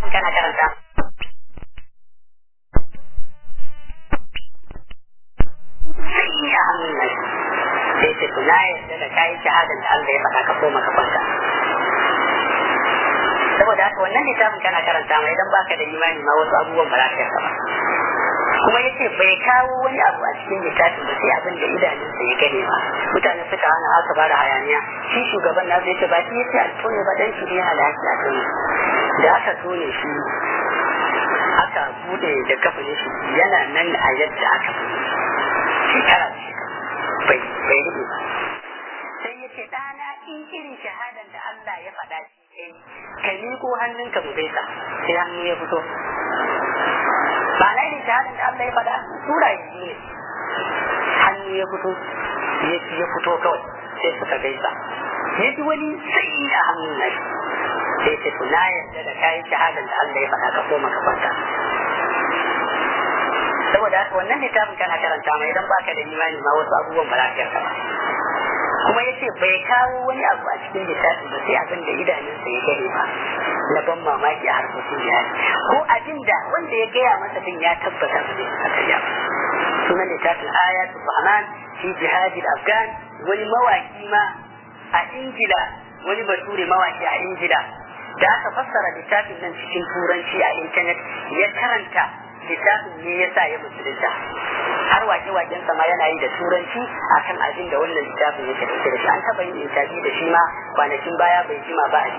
kana karanta sai ya hannun nan sai ce to na yarda da kayi shahadan da Allah ya faɗa ka koma ka kwanta saboda haka wannan littafin kana karanta mai idan baka da imani ma wasu abubuwan ba za ka yarda ba kuma yace bai kawo wani abu a cikin littafin ba sai abin da idanunsa ya gane ba mutane suka hana aka ba da hayaniya shi shugaban nasu yace ba shi yace a tone ba dan shi ne yana da haƙƙi a tone da aka tone shi aka bude da kafin shi yana nan a yadda aka bude shekara da shekara bai bai rufe ba sai yace ɗana in irin shahadan da Allah ya faɗa shi ka miƙo hannunka mu gaisa sai hannu ya fito ba na irin shahadar da Allah ya faɗa sura biyu ne hannu ya fito ya fito kawai sai suka gaisa ya ji wani sai a hannun na sai ce to na yarda da kayan shahadar da Allah ya faɗa ka koma ka kwanta saboda haka wannan littafin kana karanta mai idan baka da imani ma wasu abubuwan ba za ka yarda ba kuma ya ce bai kawo wani abu a cikin littafin ba sai abin da idanunsa ya gani ba na ban mamaki a harkokin jihadi ko abin da wanda ya gaya masa din ya tabbata ba zai a karya ba sunan littafin ayatul rahman fi jihadi afghan wani mawaki ma a ingila wani bature mawaki a ingila da aka fassara littafin nan cikin turanci a intanet ya karanta littafin ne ya sa ya musulunta har wake-waken sama yana yi da turanci akan abin da wannan littafin yake dauke da shi an taba yin intabi da shi ma kwanakin baya bai jima ba a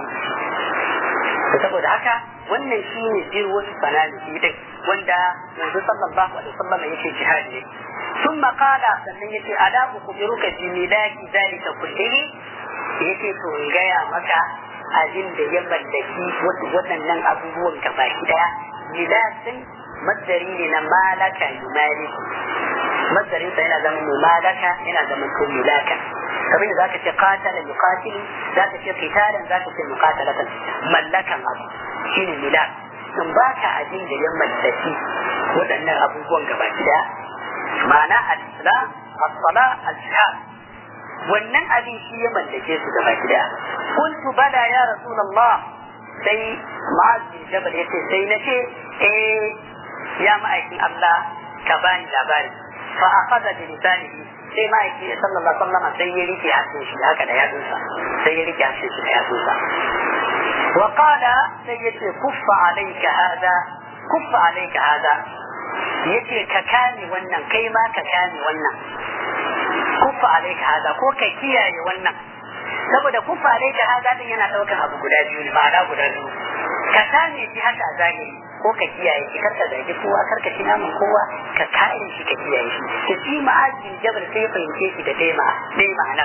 BBC saboda haka wannan shi ne jirwatu sanani din wanda yanzu sallallahu alaihi wasallam yake jihadi ne ثم قال sannan yace ala ukhbiruka bi milaki zalika kullihi yace to in gaya maka abin da ya mallaki waɗannan abubuwan gabaki daya milakin masdari ne na malaka yumaliku masdarin sa yana zama mumalaka yana zama ko milaka kamar da zaka ce qatala yuqatilu zaka ce qitalan zaka ce muqatalatan mallakan abu shine milak in baka abin da ya mallaki waɗannan abubuwan gabaki daya ma'ana al-islam as-sala al-jihad wannan abin shi ya mallake su gabaki daya qultu bala ya rasulullah sai ma'az bin jabal yace sai nace eh ya ma'aikin Allah ka bani labari fa akhadha bi lisanihi sai ma'aiki sallallahu alaihi wasallam sai ya rike hasin shi haka da yatsunsa sai ya rike hasin shi da yatsunsa wa qala sai yace kuffa alayka hada kuffa alayka hada yace ka kame wannan kai ma ka kame wannan kuffa alayka hada ko ka kiyaye wannan saboda kuffa alayka hada din yana daukan abu guda biyu ne ma'ana guda biyu ka kame shi haka a zahiri ko ka kiyaye shi karka zagi kowa karka ci naman kowa ka kare shi ka kiyaye shi to shi ma'ajin jabal sai ya fahimce shi da dai dai ma'ana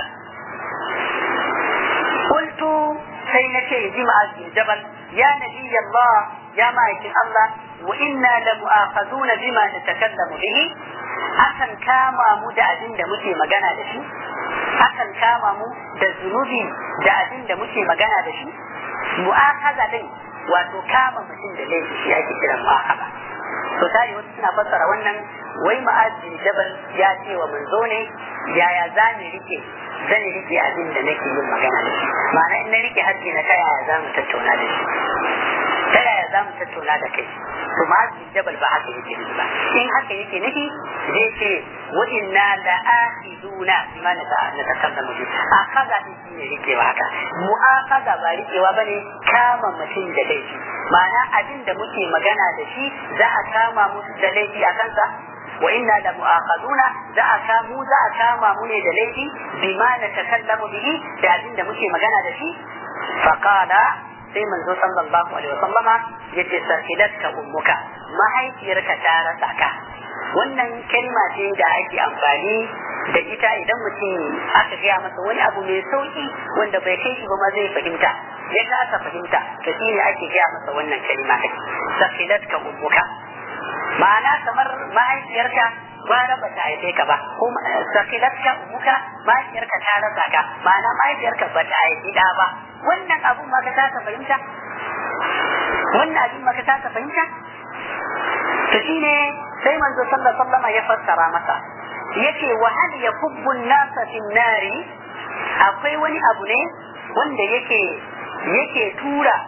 qultu sai na ce ji ma'ajin jabal ya nabi Allah ya ma'aikin Allah wa inna la mu'akhazuna bima natakallamu bihi akan kama mu da abin da muke magana da shi akan kama mu da zunubi da abin da muke magana da shi mu'akaza din wato kama mutum da laifi shi ake kiran mu'akaza to tare wasu suna fassara wannan wai ma'azin jabal ya ce wa manzo ne yaya za ni rike zan rike abin da nake yin magana da shi ma'ana in na rike haƙƙi na ta yaya za mu tattauna da shi ta yaya za mu tattauna da kai to ma'azin jabal ba haka yake nufi ba in haka yake nufi zai ce wa inna la akhiduna bima na takallamu bi akaza din shi ne rikewa haka mu'akaza ba rikewa bane kama mutum da laifi ma'ana abin da muke magana da shi za a kama mu da laifi a kansa wa inna la mu'akhaduna za a kamu za a kama mu ne da laifi bima na takallamu bihi da abin da muke magana da shi faqala sai manzo sallallahu alaihi wasallama yace sakilatka ummuka mahaifiyarka ta rasa ka wannan kalma ce da ake amfani da ita idan mutum aka gaya masa wani abu mai sauki wanda bai kai shi ba ma zai fahimta ya aka fahimta to shi ne ake gaya masa wannan kalma ɗin sakilatka ummuka ma'ana kamar mahaifiyarka gwara ba ta haife ka ba ko sakilatka ummuka mahaifiyarka ta rasa ka ma'ana mahaifiyarka ba ta haifi da ba wannan abun ma ka taka fahimta wannan abin ma ka taka fahimta to shine sai manzo sallallahu alaihi wasallam ya fassara masa yace wa hal yakubbu an-nasa fi nari akwai wani abu ne wanda yake yake tura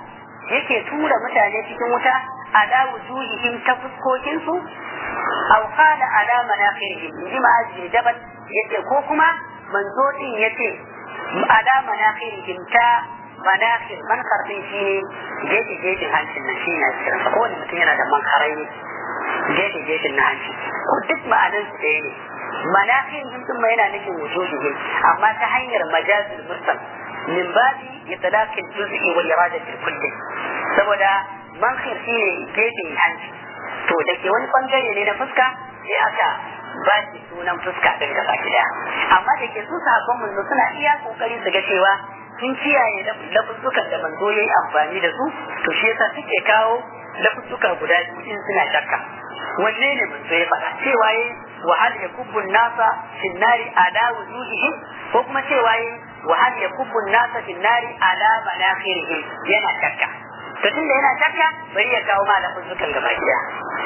yake tura mutane cikin wuta ala wujuhihim ta fuskokin su aw qala ala manaqirihim inji ma'azi jabal yace ko kuma manzo din yace ala manaqirihim ta manaqir mankar din shine gefe gefen hancin nan shi na cikin ko wani mutum yana da mankarai ne gefe gefen na hanci ko duk ma'anan su ɗaya ne manaqirihim din ma yana nufin wujuhihim amma ta hanyar majazul mursal min babi itlaq al-juz'i wa iradati al-kulli saboda mankhir shine gefen hanci to da ke wani bangare ne na fuska sai aka ba shi sunan fuska din gaba daya amma da ke su sahabban manzo suna iya kokari su ga cewa sun kiyaye lafuzzukan da manzo yayi amfani da su to shi yasa suke kawo lafuzzuka guda biyu in suna shakka wanne ne manzo ya faɗa cewa yayi wa hal yakubbu nasa fi nari ala wujuhihim ko kuma cewa yayi wa hal yakubbu nasa fi nari ala manakhirihim yana shakka to tunda yana shakka bari ya kawo ma lafuzzukan gaba daya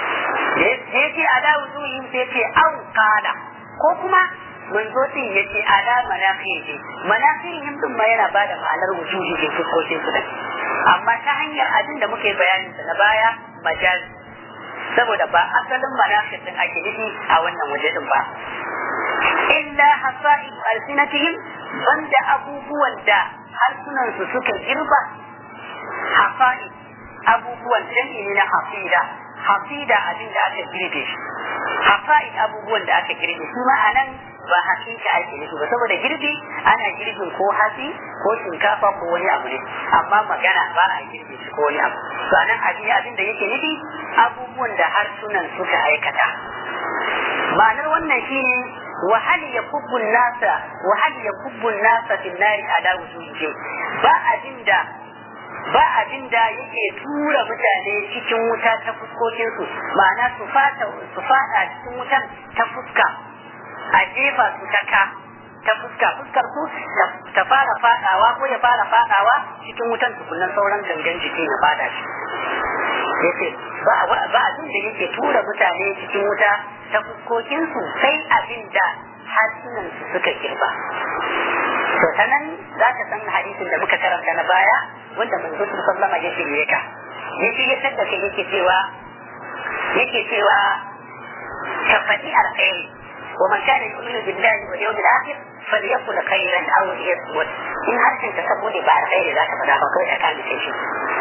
ya ce ala wujuhihim sai ce an qala ko kuma manzo din ya ce ala manakhirihim manakhirihim din ma yana bada ma'anar wujuhihim fuskokin su amma ta hanyar abin da muke bayanin sa na baya majaz saboda ba asalin manakhir din ake nufi a wannan waje din ba illa hasa'id alsinatihim banda abubuwan da harsunan su suka girba hasa'id abubuwan jami'i na hafida hafida abin da aka girbe shi hafa'id abubuwan da aka girbe su ma anan ba hakika ake nufi ba saboda girbi ana girbin ko hatsi ko shinkafa ko wani abu ne amma magana ba a girbe shi ko wani abu to anan abin abin da yake nufi abubuwan da harsunan suka aikata ma'anar wannan shine وهل يكب الناس وهل يكب الناس في النار على وجوههم ba abinda ba abinda yake tura mutane cikin wuta ta fuskokinsu ma'ana su fata su fada cikin wutan ta fuska a jefa su ta ka ta fuska fuskar su ta fara fadawa ko ya fara fadawa cikin wutan tukunan sauran gangan jiki na fada shi yace ba ba abin da yake tura mutane cikin wuta ta fuskokinsu sai abin da harsunansu suka girba. To ta nan za ka san hadisin da muka karanta na baya wanda manzo sallama ya shirye ka. Ya shirye da kai yake cewa yake cewa ka faɗi alkhairi wa man kana yu'minu billahi wal yawmil akhir falyakul khairan aw liyasmut in harshen ka saboda ba alkhairi za ka faɗa ba kawai ka kame shi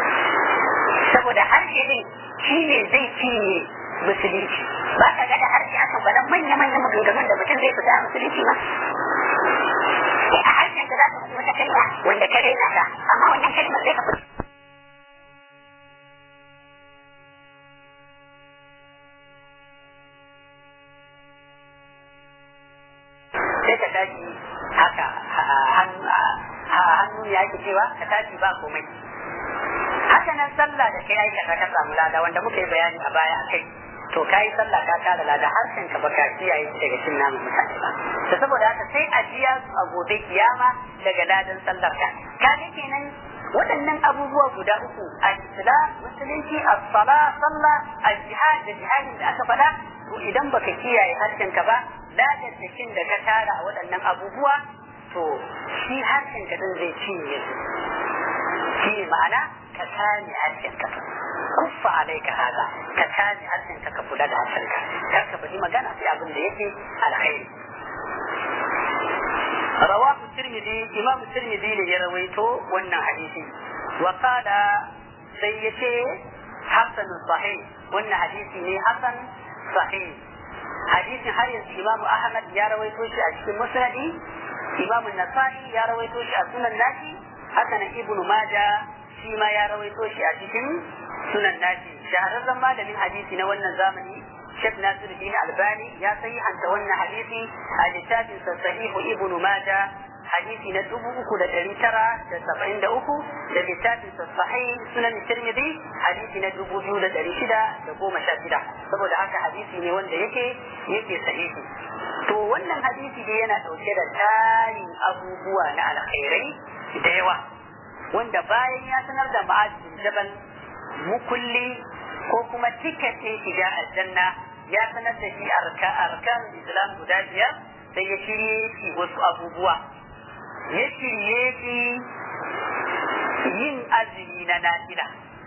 saboda harshe din shi ne zai cinye musulunci ba ka ga da harshe aka faɗa manya manya maganganun da mutum zai fita a musulunci ba a harshen ka za ka faɗi wata kalma wanda ka raina ta amma wannan kalmar zai ka fita sai ka tashi haka hannu ya ke cewa ka tashi ba komai haka nan sallah da kai aikata ka samu lada wanda muka yi bayani a baya a kai to ka yi sallah ka tara lada harshen ka baka kiyaye shi daga cin namun mutane ba to saboda haka sai a jiya su a gobe kiyama daga ladan sallar ka ka ga kenan waɗannan abubuwa guda uku a islam musulunci as-sala sallah al-jihad da jihadin da aka faɗa to idan baka kiyaye harshen ka ba ladan cikin da ka tara a waɗannan abubuwa to shi harshen ka din zai cinye su shi ma'ana ka kame harshen ka kuffa alaika hada ka kame harshen ka ka kula da harshen ka kar ka faɗi magana sai abin da yake alkhairi rawahu tirmidhi imam tirmidhi ne ya rawaito wannan hadisi wa qala sai yace hasan sahih wannan hadisi ne hasan sahih hadisin har yanzu imam ahmad ya rawaito shi a cikin musnadi imam nasa'i ya rawaito shi a sunan nashi haka nan ibnu majah shi ma ya rawaito shi a cikin sunan nashi shahararren malamin hadisi na wannan zamani Sheikh Nasiruddin Albani ya sahihanta wannan hadisi a littafin sa Sahihu Ibn Majah hadisi na dubu uku da ɗari tara da saba'in da uku da littafin sa Sahih Sunan Tirmidhi hadisi na dubu biyu da ɗari shida da goma sha shida saboda haka hadisi ne wanda yake yake sahihi to wannan hadisi dai yana ɗauke da tarin abubuwa na alkhairai da yawa wanda bayan ya sanar da ma'ajin jabal mukulli ko kuma tiketin shiga aljanna ya sanar da shi arkan islam guda biyar sai ya shirye shi wasu abubuwa ya shirye shi yin azumi na nafila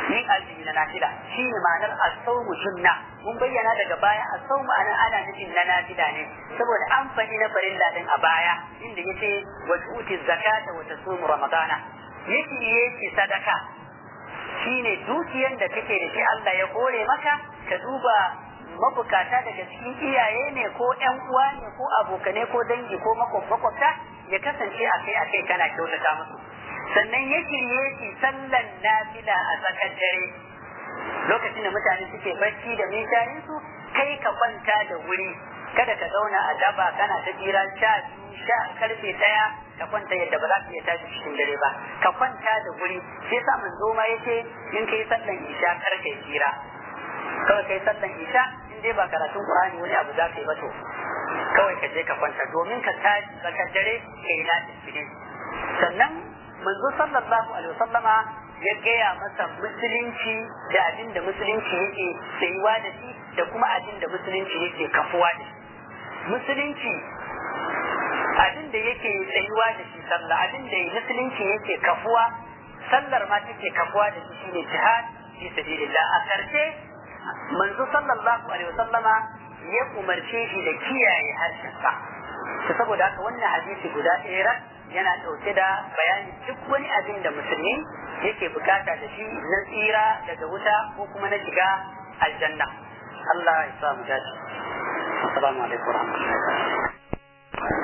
yin azumi na nafila shi ne ma'anar asaumu sunna mun bayyana daga baya asaumu anan ana nufin na nafila ne saboda an faɗi na farilla din a baya inda yace wa tu'ti zakata wa tasumu ramadana yake yake sadaka shine dukiyar da kake da shi Allah ya kore maka ka duba mabukata daga cikin iyaye ne ko ƴan uwa ne ko abokane ko dangi ko makwabta ya kasance akai akai kana kyautata musu sannan ya shirye shi sallan nafila a tsakar dare lokacin da mutane suke barci da mishayin su kai ka kwanta da wuri kada ka zauna a daba kana ta jira sha sha karfe daya ka kwanta yadda ba za ka iya tashi cikin dare ba ka kwanta da wuri sai sa manzo ma yace in kai sallan isha kar kai jira kawai kai sallan isha in dai ba karatun qur'ani wani abu za ka yi ba to kawai ka je ka kwanta domin ka tashi tsakar dare kai na tafi sannan manzo sallallahu alaihi wasallama ya gaya masa musulunci da abin da musulunci yake tsayuwa da shi da kuma abin da musulunci yake kafuwa da shi musulunci abin da yake tsayuwa da shi sallah abin da musulunci yake kafuwa sallar ma take kafuwa da shi shine jihad fi sabilillah a karshe manzo sallallahu alaihi wasallama ya umarce shi da kiyaye harshen sa saboda haka wannan hadisi guda ɗaya yana ɗauke da bayani duk wani abin da musulmi yake bukata da shi na tsira daga wuta ko kuma na shiga aljanna Allah ya sa mu dace assalamu alaikum warahmatullahi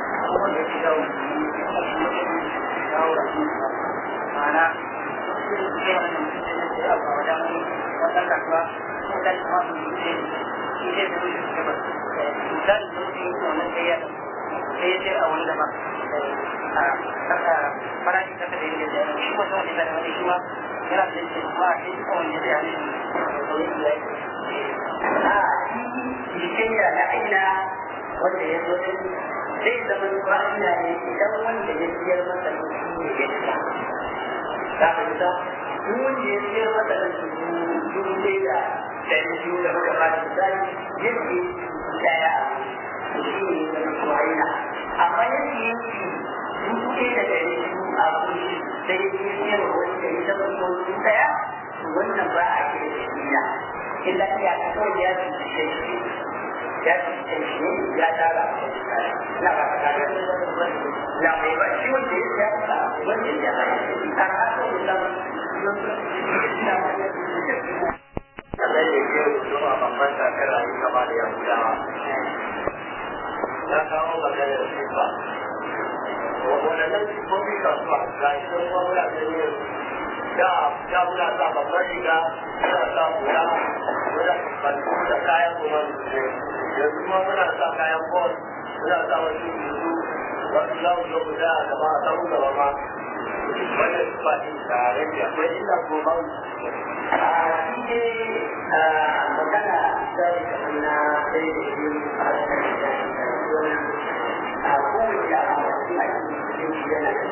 sai ya ce a wani daban farashi ta kada yin da shi ko sai da wani shi ma yana da shi ma shi ko wani da yani a jikayya na aina wanda ya zo din zai zama fa'ida ne idan wanda ya siyar masa da shi ne ya ta ta fahimta duk wanda ya siyar masa da dubu ɗaya da ɗari biyu da muka ba da misali yadda ya daya shi ne ya zama fa'ida amma yadda ya dubu ɗaya da ɗari biyu a kuri sai ya siyar wani da ya zama dubu ɗaya wannan ba a kira da shi illa iya kawai ya fi shi ya fi shi ya tara na ba ta da na mai ba shi wanda ya ya ta wanda ya ba shi har haka da Allah ya ke zuwa babban takara a kama da Yahudawa. Ya kawo magana da sifa. Wadannan sifofi kasuwa ga shi don kuma muna da yin da da muna sa babban riga muna sa hula muna bantu da kayan kuma ne yanzu kuma muna sa kayan bol muna sa wasu yuzu wasu za mu zo guda a gaba a samu gaba ma wannan sifa ne da rage akwai illa ko ba magana sai da na sai da shi a kowace a cikin aikin shi yana da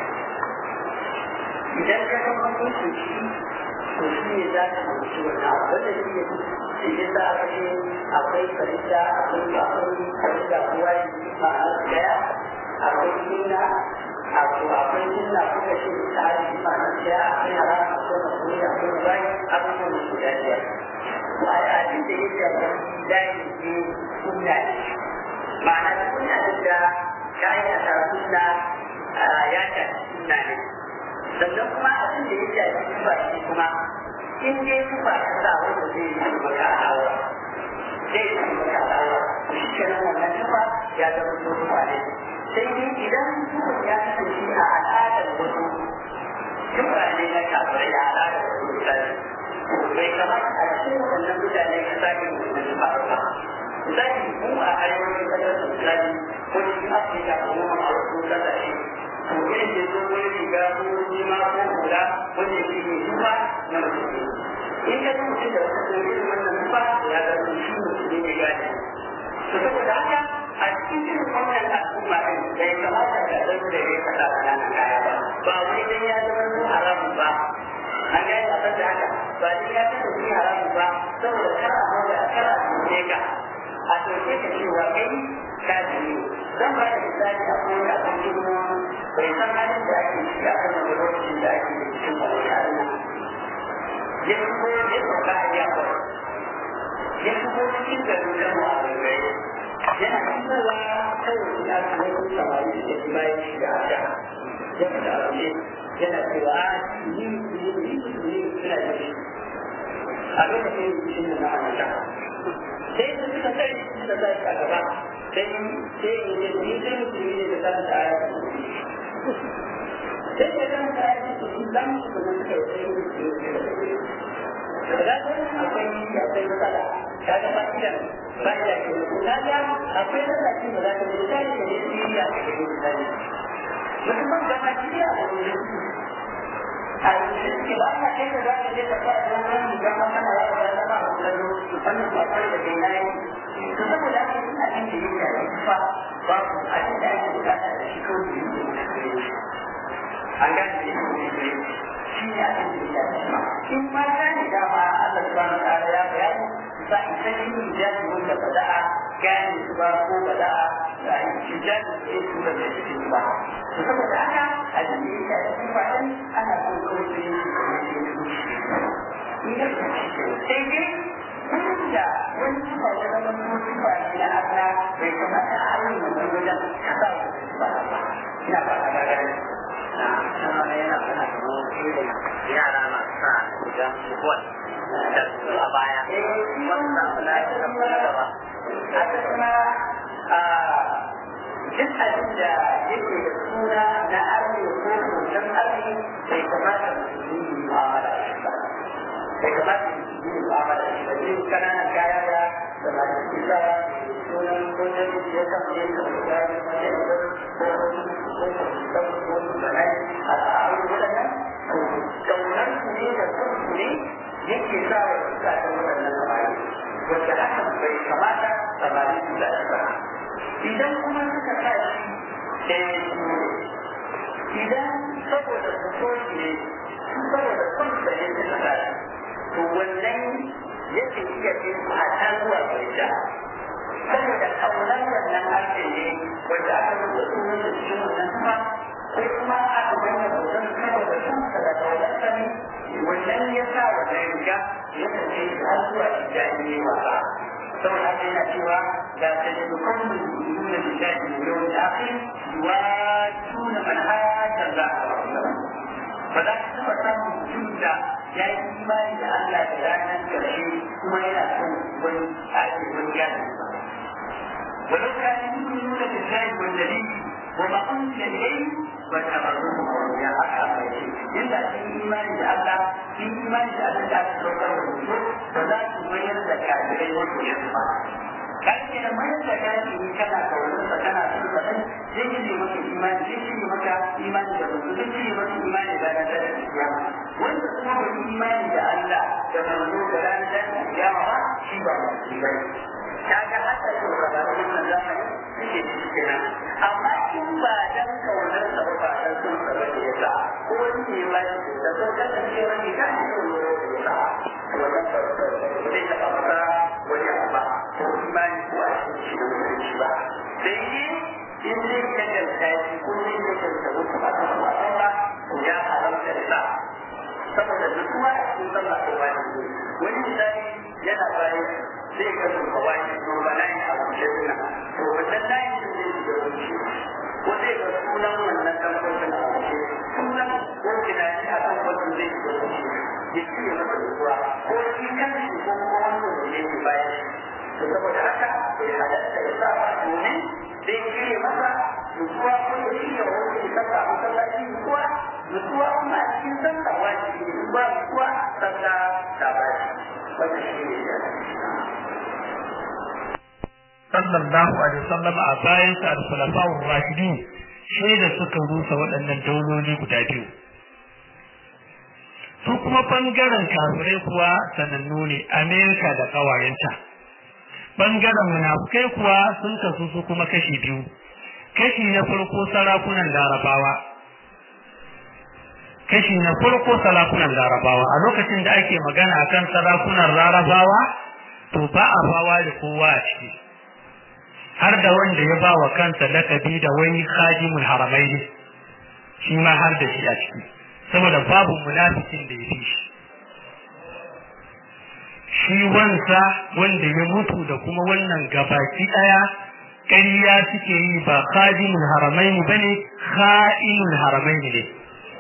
idan ka san hukuncin shi to shi ne za ka fahimci wannan abu wanda shi ne idan za a ce akwai farida akwai akwai farida kowa ya yi ma'ana daya akwai sunna akwai sunna kuka ce ta yi ma'ana daya akwai haram akwai makoni akwai bai abubuwan da guda biyar to a abin da ya shafi layi ne sunna ne ma'ana sunna da ka aikata sunna ya shafi sunna ne sannan kuma abin da ya shafi tufa shi kuma in dai tufa ta sa wanda zai yi maka alawa zai yi maka alawa shi kenan wannan tufa ya zama so tufa ne sai dai idan tufa ya kasance a al'adar wasu tufa ne na kafirai a al'adar wasu mutane bai kamata a cikin wannan mutane ka sake wannan tufa ba misali mu a arewacin kasar misali ko cikin afirka ko kuma a wasu kasashe to irin da zo wani riga ko jima ko hula wanda shi ne duba na mutum in ka mutum da wata ko irin wannan duba ya ga shi mutum ne gane to saboda haka a cikin irin wannan al'umma ɗin bai kamata ka zai da ya kasa ƙananan kaya ba ba wai dan ya zama su haramun ba an gane a da haka ba dan ya kasa su haramun ba saboda kar a mawa kar a tuce ka a tuce ka cewa kai kafiri zan ba da misali a kowane abin girma bai san halin da ake ciki a kan wani lokacin da ake cikin wani halin ya shigo ya sauka a yawa ya shigo cikin garin da mu a gaggaye yana shigowa kawai ya kuma yi samari da ya bayan shi da aka ya fita a waje yana cewa a ni ni ni ni suna da shi a lokacin shi ne na amata sai su suka sai suka sai a gaba sai sai ya ce ni sai mutum ne da kan ta ya sai ya kan ta ya ce su dan su kuma suka yi sai su ne da akwai akwai matsala ka ga fa'idan fa'ida ke da ga akwai lokaci da za ka ji sai da ne ya ke da misali musamman da ma ji ya a yanzu ba ka kai da za ka je ka fara da wani ga mana ya ba da ba da wannan ba kai da kai nayi to saboda haka ina jin da yake da fa ba ku a cikin da ake bukata da shi kawai an gane da yake shi ne abin da ya shafi in ma ta ne dama Allah subhanahu wa ta'ala ya bayani za a san yin hijabi wanda ba za a gane su ba ko ba za a hijabi da ya tura da shi ba to saboda haka abin da ya shafi ba dan ana so kawai su yi su ne in ya sai dai kun da wani suka ya zama kuma suka ne na Allah bai kamata a harin wannan wajen ka sa su ba ina ba ta gagara na sama yana kana kamar irin yara masu sa idan bol da su a baya wanda na yi da kuma gaba a ta kuma a duk abin da yake da suna na arme ko hoton arme bai kamata su yi mu'amala da shi ba bai kamata su yi mu'amala da shi ba zai kananan kaya da da masu kisa sunan wajen da ya kama yin da ya yi ko kaunar su ne da kansu ne yake sa wa suka ta waɗannan samari wanda hakan bai kamata samari su da ba idan kuma suka sa shi ɗaya su ne idan saboda su so shi ne saboda son sa ne suka sa shi to wannan yake iya bin a can zuwa gaida saboda kaunar wannan harshe ne wanda aka rubuta sunan da cikin wannan kuma ko kuma aka bayyana hoton saboda kansa da kaunar ne wannan ya sa wannan riga ya kace har zuwa ijani ne wasa saboda haka yana cewa da ta ji dukkan mu'minun da billahi ne yau da akhir wa tuna man hajja za ba za ka taɓa samun mutum da ya yi imani da Allah da ranar ƙarshe kuma yana son wani ake wani gane ba ولو كانوا يؤمنون بالله والنبي وما انزل اليه واتبعوه اولياء اصحاب الا في ايمان بالله في ايمان بالله لا تتوقع الوجود فلا تغير الكافرين والكفار kan ke da mai da gani in kana kaunar sa kana son sa dan zai yi maka imani zai yi maka imani da mutum zai yi maka imani da ranar da kiyama wanda kuma bai imani da Allah da manzo da ranar da kiyama ba shi ba mutum bane kaga haka ko da wannan zamani yake cikin nan amma in ba dan kaunar sa ba ba dan son sa ba ya sa ko wani ne ba shi da so da ke wani kan ko ya sa wannan ba zai ta fara wani ba ko imani ko a cikin shi da mutunci ba sai yi in zai ka ganta shi ko zai ka ganta wasu ba ta ba ba ya haramta da sa saboda duk kuma a cikin sallah ko wani wani misali yana bayan zai ka sun kawai to ba layin a wuce suna to wannan layin da zai shiga wuce ko zai ga sunan wannan kamfanin a wuce sunan ko tunani a kan wannan zai shiga wuce ya ci ya zama dukuwa ko shi kan shi ko kuma wanda da yake bayan shi to saboda haka bai halatta ya sa ba domin zai shirya masa nutsuwa ko ya shirya wani ya saka a masallaci nutsuwa nutsuwa kuma a cikin sallah wajibi ne ba nutsuwa sallah ta bashi wannan shi ne ya sallallahu alaihi wasallam a bayan sa al-khulafa'ur rashidin sai da suka rusa waɗannan dauloli guda biyu su kuma bangaren kafirai kuwa sanannu ne Amerika da ƙawayenta bangaren munafukai kuwa sun kasu su kuma kashi biyu kashi na farko sarakunan larabawa kashi na farko sarakunan larabawa a lokacin da ake magana akan sarakunan larabawa to ba a bawa da kowa a ciki har da wanda ya ba wa kansa lakabi da wani khadimul haramai ne shi ma har da shi a ciki saboda babu munafikin da ya fi shi shi wansa wanda ya mutu da kuma wannan gabaki ɗaya ƙarya suke yi ba khadimul haramaini bane kha'inul haramaini ne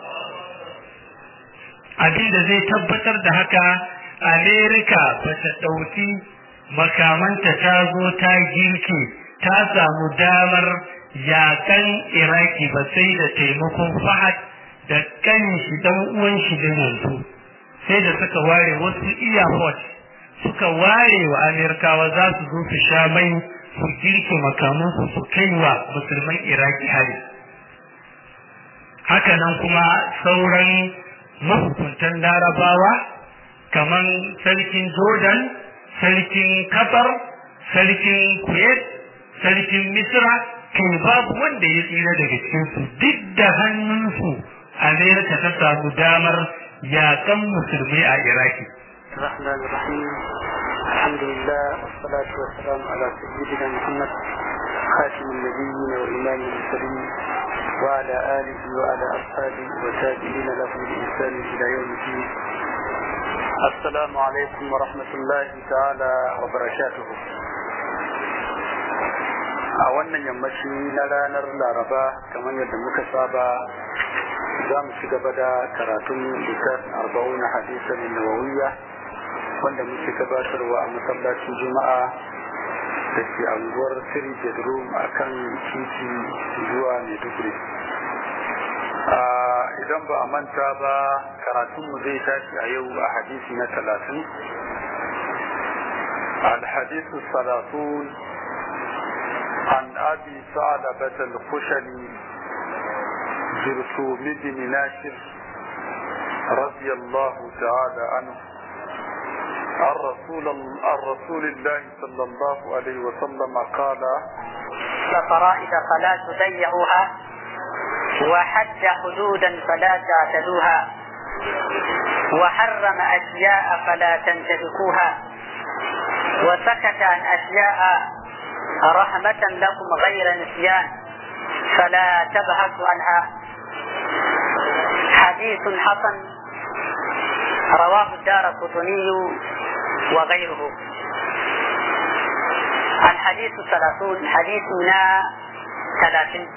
abin da zai tabbatar da haka amerika ba ta ɗauki makamanta ta zo ta girke ta samu damar yakan iraki ba sai da taimakon fahad da kan shi dan uwan shi da yanzu sai da suka ware wasu iyafot suka ware wa amerikawa za su zo su sha mai su girke makamansu su kai wa musulman iraki hari hakanan kuma sauran mahukuntan larabawa kamar sarkin jordan sarkin qatar sarkin kuwait sarkin misra kai babu wanda ya tsira daga cikinsu duk da hannunsu amerika ta samu damar yakan musulmai a iraki الرحمن الرحيم الحمد لله والصلاة والسلام على سيدنا محمد خاتم النبيين وإمام المرسلين وعلى آله وعلى أصحابه وتابعين له بإحسان إلى يوم الدين السلام عليكم ورحمة الله تعالى وبركاته a wannan yammaci na ranar laraba kamar yadda muka saba za mu ci gaba da karatun littafin arba'un hadisan nawawiyya wanda muke gabatarwa a masallacin juma'a da ke anguwar three bedroom a kan titi zuwa maiduguri idan ba a manta ba karatunmu zai tashi a yau a hadisi na talatin الحديث الثلاثون عن أبي ثعلبة الخشني جرثوم بن ناشر رضي الله تعالى عنه عن رسول عن رسول الله صلى الله عليه وسلم قال فرائض فلا تضيعوها وحد حدودا فلا تعتدوها وحرم أشياء فلا تنتهكوها وسكت عن أشياء رحمة لكم غير نسيان فلا تبحثوا عنها حديث حسن رواه الدار قطني وغيره الحديث الثلاثون حديثنا ثلاثين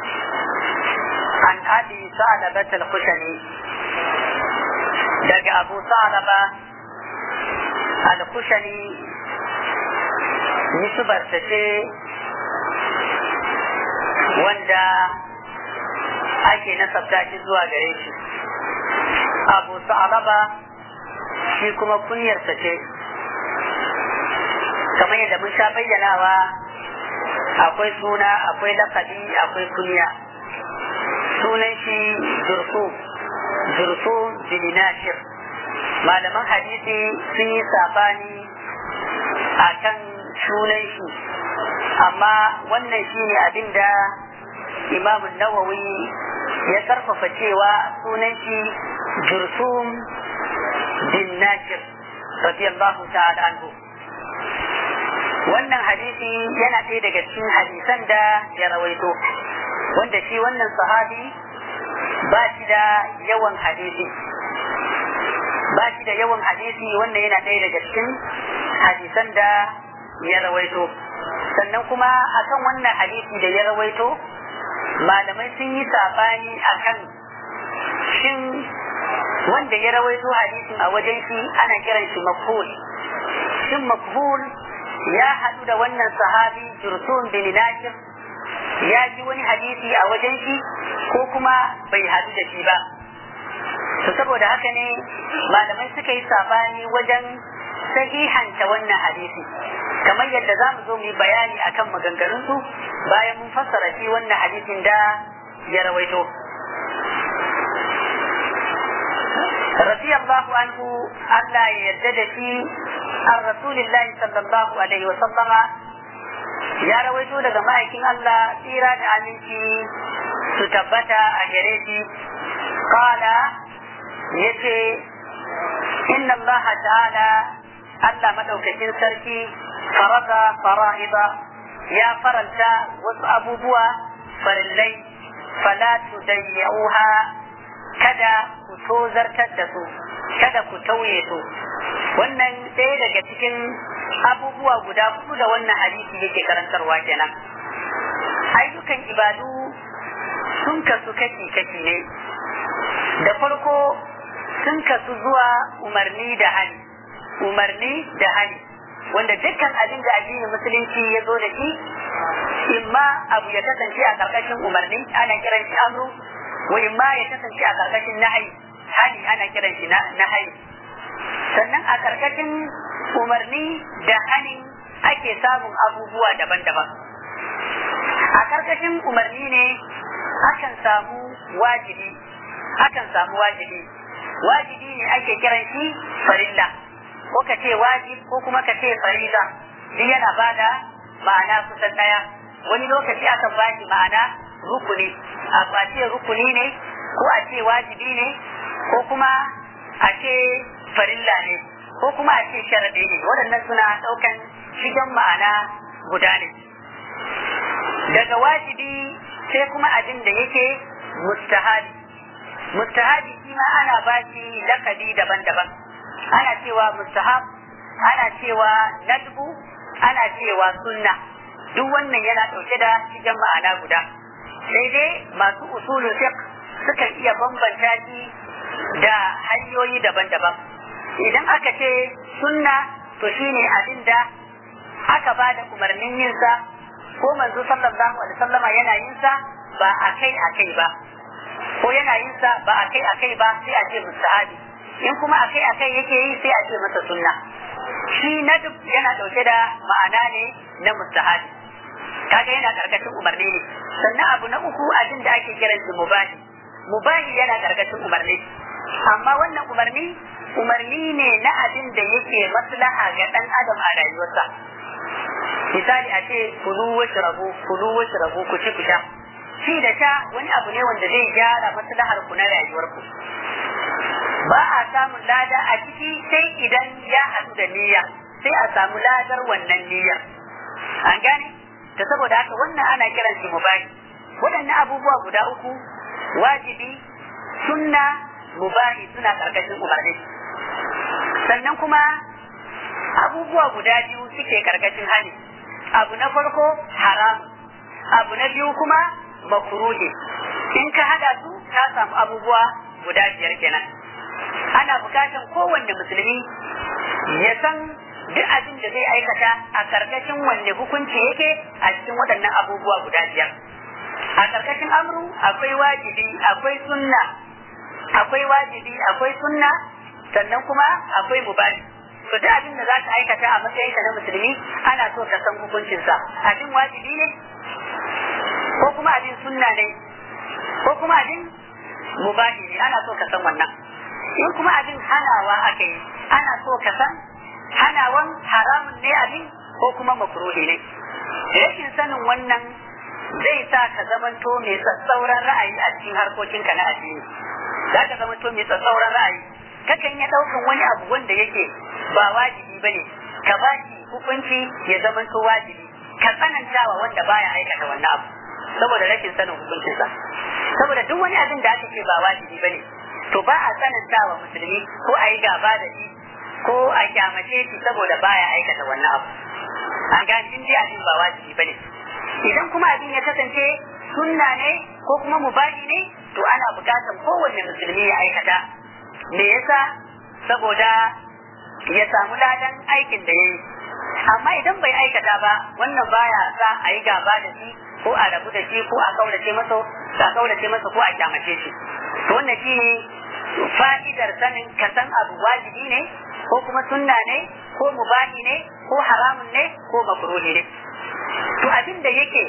عن أبي ثعلبة الخشني دق أبو ثعلبة الخشني نسبة ce wanda ake nasabta shi zuwa gare shi abu sa'alaba shi kuma kunyarsa ce kamar yadda mun sha bayyanawa akwai suna akwai lakabi akwai kunya sunan shi zurfu zurfu bilinashir malaman hadisi sun yi sabani a kan sunan shi amma wannan shi ne abinda imamun nawawi ya karfafa cewa sunan shi jursum bin nashir radiyallahu ta'ala anhu wannan hadisi yana ɗaya daga cikin hadisan da ya rawaito wanda shi wannan sahabi ba shi da yawan hadisi ba shi da yawan hadisi wannan yana ɗaya daga cikin hadisan da ya rawaito sannan kuma akan wannan hadisi da ya rawaito malamai sun yi sabani akan shin wanda ya rawaito hadisin a wajen shi ana kiran shi makbul shin makbul ya haɗu da wannan sahabi jursun bin nakir ya ji wani hadisi a wajen shi ko kuma bai haɗu da shi ba to saboda haka ne malamai suka yi sabani wajen sahihanta wannan hadisi kamar yadda za mu zo mu yi bayani akan maganganunsu bayan mun fassara shi wannan hadisin da ya rawaito radiyallahu anhu Allah ya yarda da shi an rasulillahi sallallahu alaihi wa sallama ya rawaito daga ma'aikin Allah tsira da aminci su tabbata a gare shi qala yace inna Allah ta'ala Allah madaukakin sarki farada fara'ida ya faranta wasu abubuwa farillai fala tudayyuha kada ku tozartar da su kada ku tauye su wannan ɗaya daga cikin abubuwa guda hudu da wannan hadisi yake karantarwa kenan ayyukan ibadu sun kasu kashi kashi ne da farko sun kasu zuwa umarni da hali umarni da hali wanda dukkan abin da addinin musulunci ya zo da shi imma abu ya kasance a karkashin umarni ana kiran shi amru wa imma ya kasance a karkashin nahayi hali ana kiran shi nahayi sannan a karkashin umarni da hani ake samun abubuwa daban-daban a karkashin umarni ne akan samu wajibi akan samu wajibi wajibi ne ake kiran shi farilla ko ka ce wajib ko kuma ka ce farilla duk yana bada ma'ana kusan daya wani lokaci akan ba shi ma'ana rukuni a ce rukuni ne ko a ce wajibi ne ko kuma a ce farilla ne ko kuma a ce sharaɗi ne waɗannan suna ɗaukan shigan ma'ana guda ne daga wajibi sai kuma abin da yake mustahabi mustahabi shi ma ana ba shi lakabi daban-daban ana cewa mustahab ana cewa nadbu ana cewa sunna duk wannan yana ɗauke da shigan ma'ana guda sai dai masu usulun fiqh sukan iya bambanta shi da hanyoyi daban-daban idan aka ce sunna to shine abin da aka ba da umarnin yinsa ko manzo sallallahu alaihi wasallama yana yinsa ba akai akai ba ko yana yinsa ba akai akai ba sai a ce mustahabi in kuma akai akai yake yi sai a ce masa sunna shi na duk yana dauke da ma'ana ne na mustahabi kaga yana karkashin umarni ne sannan abu na uku abin da ake kiran shi mubahi mubahi yana karkashin umarni amma wannan umarni umarni ne na abin da yake maslaha ga dan adam a rayuwarsa misali a ce kulu wasu rabu kulu wasu rabu ku ci ku sha shi da sha wani abu ne wanda zai gyara maslahar ku na rayuwarku ba a samun lada a ciki sai idan ya haɗu da niyya sai a samu ladar wannan niyyar an gane ta saboda haka wannan ana kiran shi mubahi waɗannan abubuwa guda uku wajibi sunna mubahi suna karkashin umarni sannan kuma abubuwa guda biyu suke karkashin hani abu na farko haram abu na biyu kuma makruhi in ka hada su ka samu abubuwa guda biyar kenan ana bukatan kowanne musulmi ya san duk abin da zai aikata a karkashin wanne hukunci yake a cikin waɗannan abubuwa guda biyar a karkashin amru akwai wajibi akwai sunna akwai wajibi akwai sunna sannan kuma akwai mubahi to duk abin da za ka aikata a matsayinka na musulmi ana so ka san hukuncinsa abin wajibi ne ko kuma abin sunna ne ko kuma abin mubahi ne ana so ka san wannan in kuma abin hanawa aka yi ana so ka san hanawan haramun ne abin ko kuma makruhi ne rashin sanin wannan zai sa ka zamanto mai tsatsauran ra'ayi a cikin harkokinka na addini za ka zamanto mai tsatsauran ra'ayi kakan ya ɗaukan wani abu wanda yake ba wajibi bane ka ba shi hukunci ya zamanto wajibi ka tsanantawa wanda baya aikata wannan abu saboda rashin sanin hukuncinsa saboda duk wani abin da aka ce ba wajibi bane to ba a tsanantawa musulmi ko a yi gaba da shi ko a kyamace shi saboda baya aikata wannan abu an gane in dai abin ba wajibi bane idan kuma abin ya kasance sunna ne ko kuma mubahi ne to ana bukatar kowanne musulmi ya aikata me yasa saboda ya samu ladan aikin da ya yi amma idan bai aikata ba wannan baya sa a yi gaba da shi ko a rabu da shi ko a kaulace masa a kaulace masa ko a kyamace shi to wannan shine fa'idar sanin ka san abu wajibi ne ko kuma sunna ne ko mubahi ne ko haramun ne ko makruhi ne to abin da yake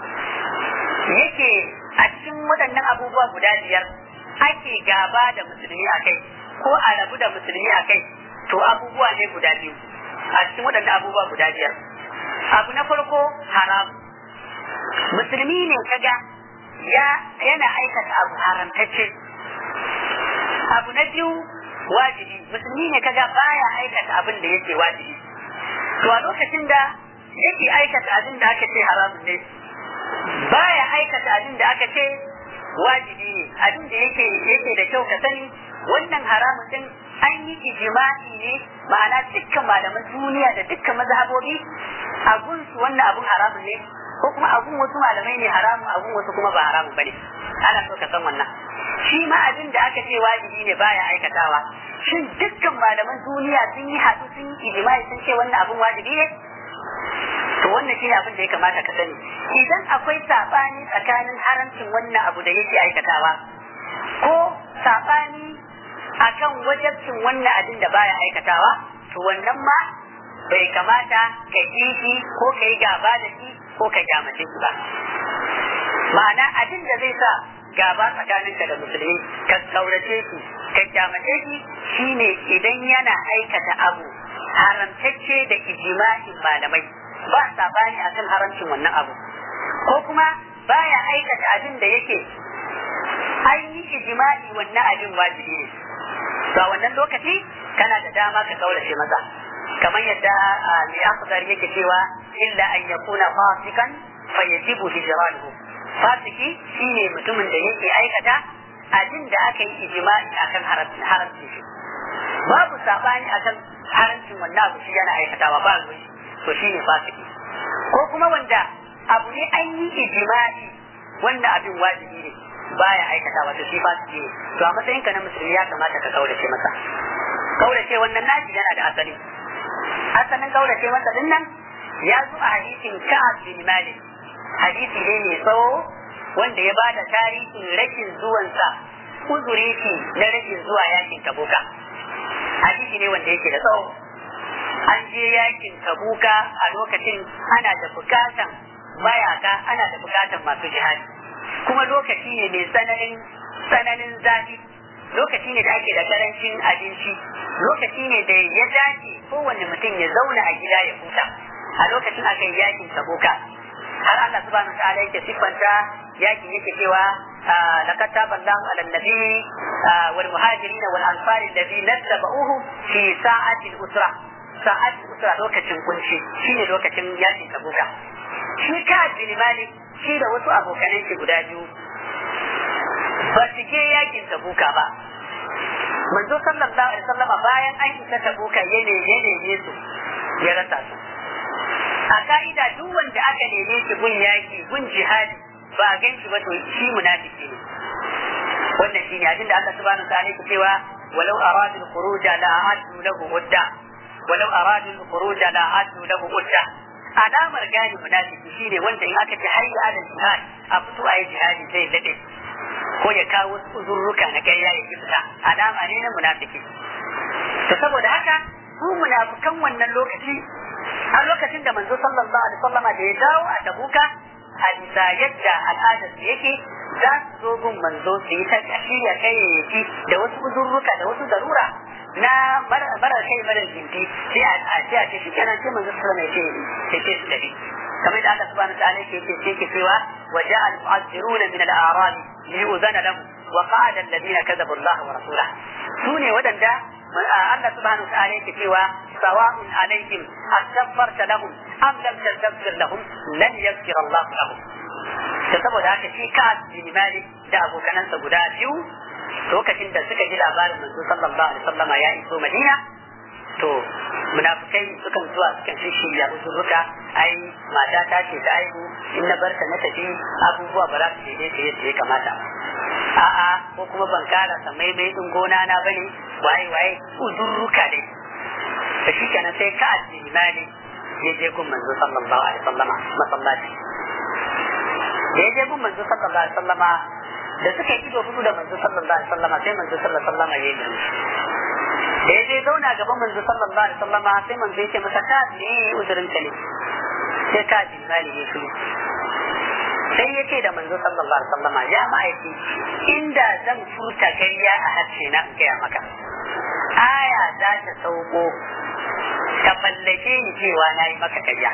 yake a cikin waɗannan abubuwa guda biyar ake gaba da musulmi a kai ko a rabu da musulmi a kai to abubuwa ne guda biyu a cikin waɗannan abubuwa guda biyar abu na farko haram musulmi ne kaga ya yana aikata abu haramtacce abu na biyu wajibi musulmi ne kaga baya aikata abin da yake wajibi to a lokacin da yake aikata abin da aka ce haramun ne baya aikata abin da aka ce wajibi ne abin da yake yake da kyau ka sani wannan haramun din an yi ijma'i ne ma'ana dukkan malaman duniya da dukkan mazhabobi a gunsu wannan abun haramun ne ko kuma abun wasu malamai ne haramun abun wasu kuma ba haramun bane ana so ka san wannan shi ma abin da aka ce wajibi ne baya aikatawa shin dukkan malaman duniya sun yi haɗu sun yi ijma'i sun ce wannan abun wajibi ne to wannan shine abin da ya kamata ka sani idan akwai sabani tsakanin haramcin wannan abu da yake aikatawa ko sabani akan wajabcin wannan abin da baya aikatawa to wannan ma bai kamata ka yi shi ko ka yi gaba da shi ko ka kyamace shi ba ma'ana abin da zai sa gaba tsakaninka da musulmi ka kaurace shi ka kyamace shi shine idan yana aikata abu haramtacce da ijma'in malamai ba sabani akan haramcin wannan abu ko kuma baya aikata abin da yake an yi ijma'i wannan abin wajibi ne ga wannan lokaci kana da dama ka kaurace masa kamar yadda mai akhdar yake cewa illa an yakuna fasikan fa yajibu hijranuhu fasiki shine mutumin da yake aikata abin da aka yi ijma'i akan haramcin shi babu sabani akan haramcin wannan abu shi yana aikatawa ba ruwa to shine fasiki ko kuma wanda abu ne an yi ijma'i wanda abin wajibi ne baya aikata wato shi fasiki ne to a matsayin ka na musulmi ya kamata ka kaurace masa kaurace wannan naji yana da asali asalin kaurace masa din nan ya zo a hadisin Ka'ab bin Malik hadisi ne mai tsawo wanda ya bada tarihin rashin zuwansa uzuri shi na rashin zuwa yakin Tabuka hadisi ne wanda yake da tsawo an je yakin Tabuka a lokacin ana da bukatan mayaka ana da bukatan masu jihadi kuma lokaci ne mai tsananin tsananin zafi lokaci ne da ake da karancin abinci lokaci ne da ya dace kowane mutum ya zauna a gida ya huta a lokacin aka yi yakin saboka har Allah subhanahu ta'ala yake siffanta yakin yake cewa laqad taba Allahu 'ala an-nabi wal muhajirin wal ansar alladhi nattaba'uhu fi sa'ati al-usra sa'ati al-usra lokacin kunci shine lokacin yakin saboka shi ka bin malik shi da wasu abokanan shi guda biyu ba su je yakin tabuka ba manzo sallallahu alaihi wasallama bayan an isa tabuka ya ne ya neme su ya rasa su a ka'ida duk wanda aka neme shi gun yaki gun jihadi ba a gan shi ba to shi munafiki ne wannan shine abin da Allah subhanahu wa ta'ala yake cewa walau aradu al-khuruj la a'addu lahu udda walau aradu al-khuruj la a'addu lahu udda alamar gane munafiki shine wanda in aka ce hayya ala jihad a fito a yi jihadi zai dade ko ya kawo uzurruka na ƙarya ya fita alama ne na munafiki to saboda haka su munafikan wannan lokaci a lokacin da manzo sallallahu alaihi wasallama da ya dawo a tabuka a bisa yadda al'adar su yake za su zo gun manzo su yi ta shirya kayayyaki da wasu uzurruka da wasu darura na mara kai mara jinti sai a ce a ce shi kenan sai manzo sallallahu alaihi wasallam ya ce su tafi kamar da Allah subhanahu wa ta'ala yake ce yake cewa wa ja'a al-mu'azziruna min al-a'rab liyuzana lahum wa qa'ada alladhina kadhabu Allah wa rasulahu sune wadanda Allah subhanahu wa ta'ala yake cewa sawa'un alaihim astaghfarta lahum am lam tastaghfir lahum lan yaghfir Allah lahum da saboda haka shi ka bin Malik da abokanansa guda biyu lokacin da suka ji labarin manzo sallallahu alaihi wasallama ya iso Madina to munafikai sukan zuwa sukan shirya uzurruka ai mata ta ce ta aihu in na barka na tafi abubuwa ba za su daidai ta yadda ya kamata a'a ko kuma ban kara samai mai din gona na bane waye waye uzurruka dai da shi kenan sai ka addini mali ya je gun manzo sallallahu alaihi wasallama masallaci da ya je gun manzo sallallahu alaihi wasallama da suka yi ido hudu da manzo sallallahu alaihi wasallama sai manzo sallallahu alaihi wasallama ya yi da ya je zauna gaban manzo sallallahu alaihi wasallam sai manzo yake masa ka ne uzurin ka ne sai ka ji mali ne shi sai yake da manzo sallallahu alaihi wasallam ya ma'aiki inda zan furta gayya a harshe na in gaya maka aya za ta sauko ka fallake ni cewa na yi maka karya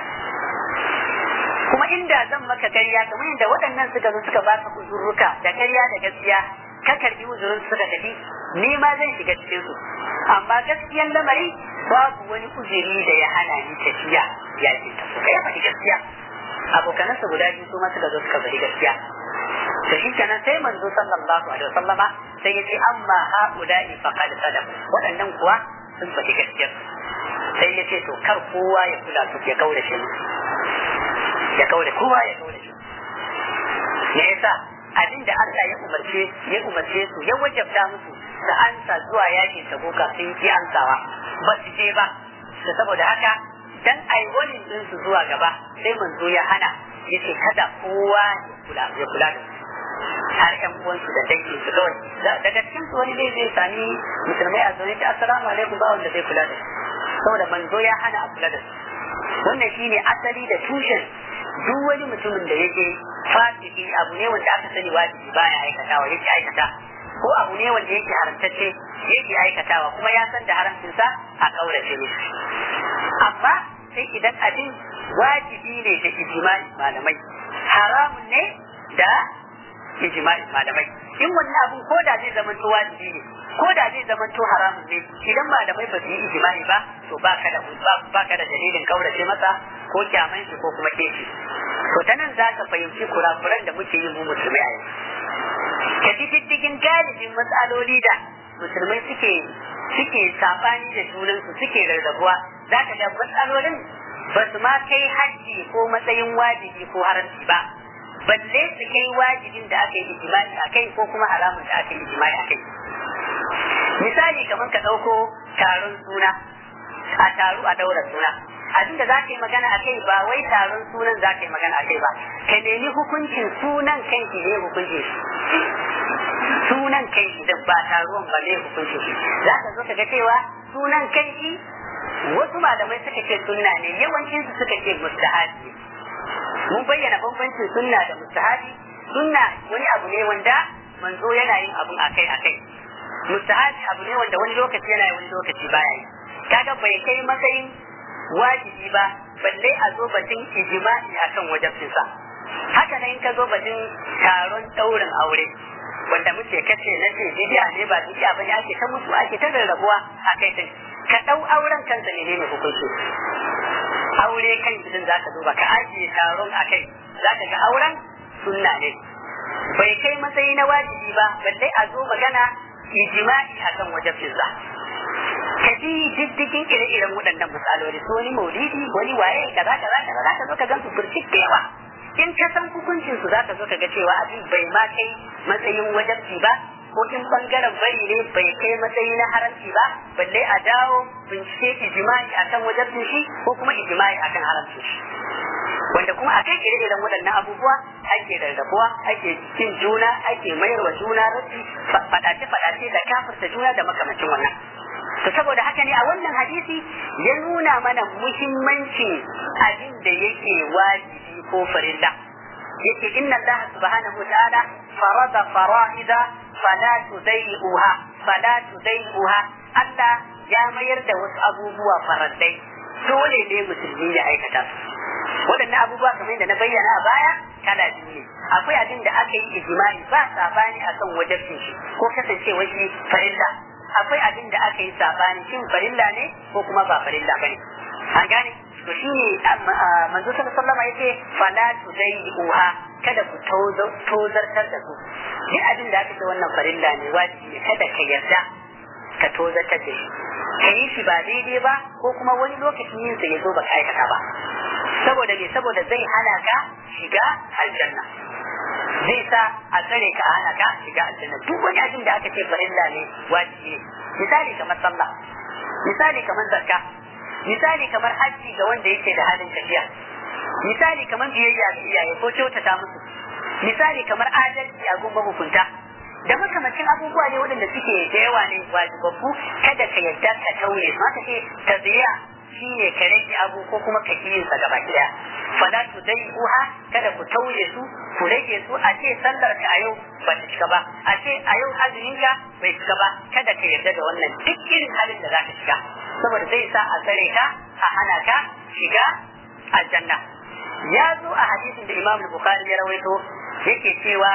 kuma inda zan maka karya kamar yadda waɗannan suka zo suka baka uzurruka da karya da gaskiya ka karbi uzurin suka tafi ni ma zan shiga cikin su amma gaskiyan lamari babu wani uzuri da ya hana ni tafiya ya ce ta so ya faɗi gaskiya abokanansa guda biyu su ma suka zo suka faɗi gaskiya to shi kenan sai manzo sallallahu alaihi wasallama sai ya ce amma haula'i faqad sadaku waɗannan kuwa sun faɗi gaskiya sai ya ce to kar kowa ya kula su ya kaure shi ya kaure kowa ya kaure shi me yasa abin da Allah ya umarce ya umarce su ya wajabta musu da ansa zuwa yakin tabuka sun ki ansawa ba su je ba da saboda haka dan ai wani din su zuwa gaba sai manzo ya hana yace kada kowa ya kula ya kula da su har ƴan uwansu da dangin su kawai daga cikin su wani zai zai sami musulmai a zaune ta assalamu alaikum ba wanda zai kula da su saboda manzo ya hana a kula da su wannan shine asali da tushen duk wani mutumin da yake fasiki abu ne wanda aka sani wajibi baya aikatawa yake aikata ko abu ne wanda yake haramtacce yake aikatawa kuma ya san da haramcinsa a kaurace mishi amma sai idan abin wajibi ne da ijma'i malamai haramun ne da ijma'i malamai in wannan abun ko da zai zama to wajibi ne ko da zai zama to haramun ne idan malamai ba su yi ijma'i ba to baka da baka da dalilin kaurace masa ko kyaman shi ko kuma keshi to ta nan za ka fahimci kurakuran da muke yi mu musulmai a yanzu ka ji diddigin galibin matsaloli da musulmai suke suke sabani da junansu suke rarrabuwa za ka ga matsalolin ba su ma kai hajji ko matsayin wajibi ko haramci ba balle su kai wajibin da aka yi ijimai a kai ko kuma haramun da aka yi ijimai a kai misali kamar ka ɗauko taron suna a taru a daura suna abinda za ka yi magana a kai ba wai taron sunan za ka yi magana a kai ba ka nemi hukuncin sunan kanki ne hukuncin shi sunan kanki da ba taruwan ba ne hukuncin shi za ka zo ka ga cewa sunan kanki wasu malamai suka ce sunna ne yawancin su suka ce mustahabi mun bayyana bambancin sunna da mustahabi sunna wani abu ne wanda manzo yana yin abun akai akai mustahabi abu ne wanda wani lokaci yana yi wani lokaci baya yi kaga bai kai matsayin wajibi ba balle a zo batun ijma'i akan wajibcinsa haka nan in ka zo batun taron daurin aure wanda muke kace na ce bidiya ne ba bidiya bane ake ta mutu ake ta rarrabuwa a kai din ka dau auren kansa ne ne hukunci aure kan gidan zaka duba ka ajiye taron a kai zaka ga auren sunna ne bai kai matsayi na wajibi ba balle a zo magana ijma'i akan wajibcinsa ka bi diddigin ire-iren waɗannan misaloli su wani maulidi wani waye kaza kaza kaza za ka zo ka gan su burcik da yawa in ka san hukuncin su za ka zo ka ga cewa abin bai ma kai matsayin wajabci ba ko in bangaren bari ne bai kai matsayi na haramci ba balle a dawo bincike ijimai akan wajabcin shi ko kuma ijimai akan haramcin shi wanda kuma a kai ire-iren waɗannan abubuwa ake rarrabuwa ake cin juna ake mayarwa juna rashi faɗace-faɗace da kafirta juna da makamacin wannan to saboda haka ne a wannan hadisi ya nuna mana muhimmancin abin da yake wajibi ko farilla yake inna Allah subhanahu ta'ala farada fara'ida fala tudai'uha fala tudai'uha Allah ya mayar da wasu abubuwa farallai dole ne musulmi ya aikata su waɗannan abubuwa kamar yadda na bayyana a baya kala biyu ne akwai abin da aka yi ijimai ba sabani akan wajabcin shi ko kasancewa shi farilla akwai abin da aka yi sabani shin farilla ne ko kuma ba farilla bane an gane to shine manzo sallallahu alaihi wasallam yace fala tudai'uha kada ku tozartar da su duk abin da aka ce wannan farilla ne wajibi ne kada ka yarda ka tozartar da shi ka yi shi ba daidai ba ko kuma wani lokacin yin sa ya zo ba ka aikata ba saboda me saboda zai hana ka shiga aljanna zai sa a tsare ka hana ka shiga aljanna duk wani abin da aka ce farilla ne wajibi ne misali kamar sallah misali kamar zakka misali kamar hajji ga wanda yake da halin tafiya misali kamar biyayya ga iyaye ko kyautata musu misali kamar adalci a gun hukunta da makamacin abubuwa ne waɗanda suke da yawa ne wajibabbu kada ka yarda ka tauye su haka ce taziya shine ka rage abu ko kuma ka kiyin sa gaba daya fala tu dai uha kada ku tauye su ku rage su a ce sallar ka a yau ba ta cika ba a ce a yau azumin ka bai cika ba kada ka yarda da wannan duk irin halin da zaka shiga saboda zai sa a tsare ka a hana ka shiga aljanna ya zo a hadisin da Imam Bukhari ya rawaito yake cewa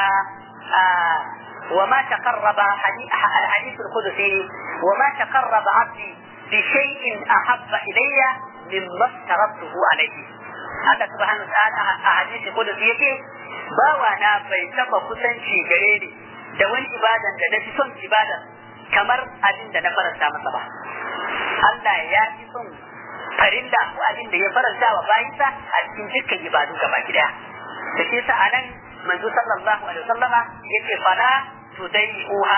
وما تقرب الحديث القدسي وما تقرب عبدي بشيء أحب إلي مما افترضته عليه هذا سبحانه وتعالى أحاديث القدس يكي bawa na bai taba kusanci gare ni da wani ibadan da na fi son ibadan kamar abin da na faranta masa ba Allah ya fi son farilla ko abin da ya faranta wa bayinsa a cikin dukkan ibadu gaba gida da ke sa anan manzo sallallahu alaihi wasallama yace fala tudai'uha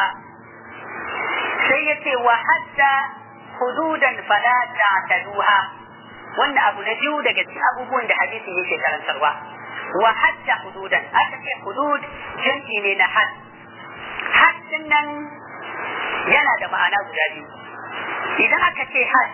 sai yace wa hatta hududan fala ta'taduha wannan abu na biyu daga cikin abubuwan da hadisi yake karantarwa wa hatta hududan aka ce hudud jan'i ne na had haddin nan yana da ma'ana guda biyu idan aka ce had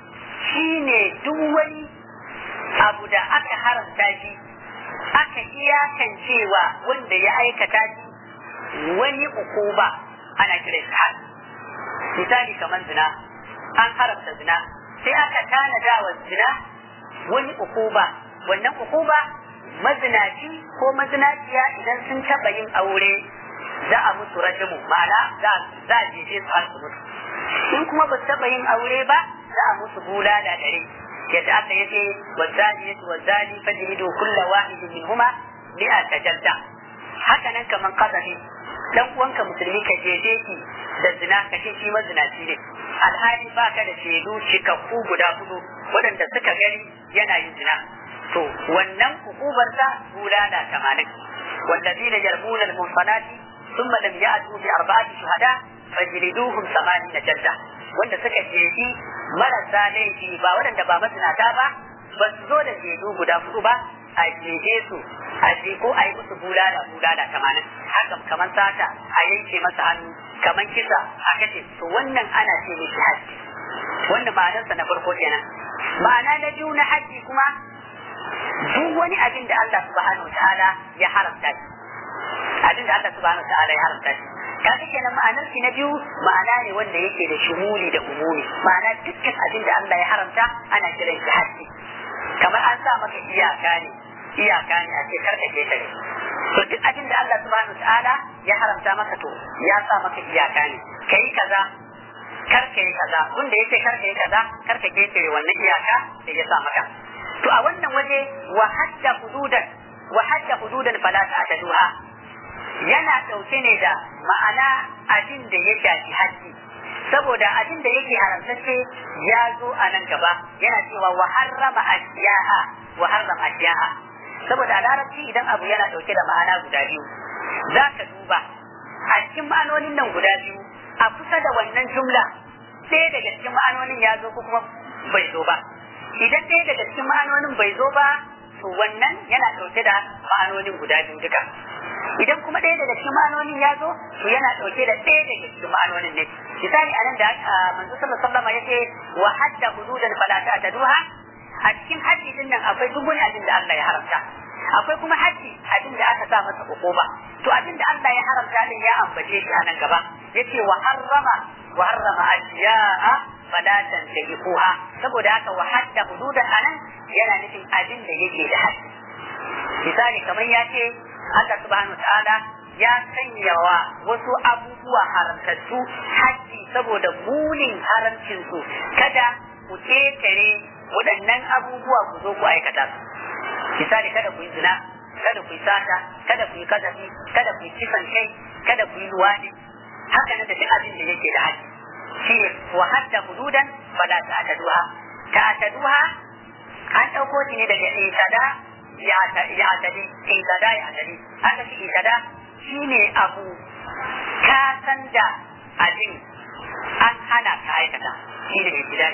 shine duk wani abu da aka haramta shi aka iyakancewa wanda ya aikata shi wani ukuba ana kiran shi had misali kamar zina an haramta zina sai aka tanada wa zina wani ukuba wannan ukuba mazinaci ko mazinaciya idan sun taɓa yin aure za a musu rajimu ma'ana za a jeje su har su mutu in kuma ba su taɓa yin aure ba za a musu bula da dare yadda aka yace wazani yace wazani fajridu kulla wahidin minhuma mi'ata jalda haka nan kaman qazafi dan uwanka musulmi ka jeje ki da zina ka ce shi mazinaci ne alhali ba ka da shaidu cikakku guda hudu waɗanda suka gani yana yin zina to wannan hukubar sa bulala tamanin wallazina yarmuna al-munsanati thumma lam ya'tu bi arba'ati shuhada fajliduhum thamanina jalda wanda suka jeji marasa laifi ba waɗanda ba mazinata ba ba su zo da shaidu guda hudu ba a jeje su a je ko a yi musu bulala bulala tamanin haka kamar sata a yanke masa hannu kamar kisa a kace to wannan ana ce mishi haji wanda ma'anarsa na farko kenan ma'ana na biyu na haji kuma duk wani abin da Allah subhanahu wa ta'ala ya haramta shi abin da Allah subhanahu wa ta'ala ya haramta shi kaga kenan ma'anar shi na biyu ma'ana ne wanda yake da shumuli da umumi ma'ana dukkan abin da Allah ya haramta ana kiran shi haji kamar an sa maka iyaka ne iyaka ne a ce karka ke tare to duk abin da Allah subhanahu wa ta'ala ya haramta maka to ya sa maka iyaka ne kai kaza karka yi kaza wanda yace karka yi kaza karka ke tare wannan iyaka da ya sa maka to a wannan waje wa hadda hududan wa hadda hududan fala ta'taduha yana dauke ne da ma'ana abin da ya shafi haji saboda abin da yake haramtacce ya zo a nan gaba yana cewa wa harrama ashiyaha wa harrama ashiyaha saboda a larabci idan abu yana dauke da ma'ana guda biyu za ka duba a cikin ma'anonin nan guda biyu a kusa da wannan jumla ɗaya daga cikin ma'anonin ya zo ko kuma bai zo ba idan ɗaya daga cikin ma'anonin bai zo ba to wannan yana ɗauke da ma'anonin guda biyu duka idan kuma ɗaya daga cikin ma'anonin ya zo to yana ɗauke da ɗaya daga cikin ma'anonin ne misali anan da manzo sallallahu alaihi wasallam yace wa hadda hududan fala ta'taduha a cikin haji din nan akwai duk wani abin da Allah ya haramta akwai kuma haji abin da aka sa masa hukuma to abin da Allah ya haramta din ya ambace shi a nan gaba yace wa harrama wa harrama ashiya'a fala tantahiquha saboda haka wa hadda hududan anan yana nufin abin da yake da haji misali kamar ya ce Allah subhanahu ta'ala ya sanya wa wasu abubuwa haramtattu haji saboda munin haramcin su kada ku ketare waɗannan abubuwa ku zo ku aikata su misali kada ku yi zina kada ku yi sata kada ku yi kazafi kada ku yi kisan kai kada ku yi luwadi haka nan da duk abin da yake da haji shi ne wa hadda hududan fala ta'taduha ta'taduha an dauko shi ne daga itada ya tadi itada ya tadi aka ce itada shine abu ka san da abin an hana ka aikata shi ne ibtidai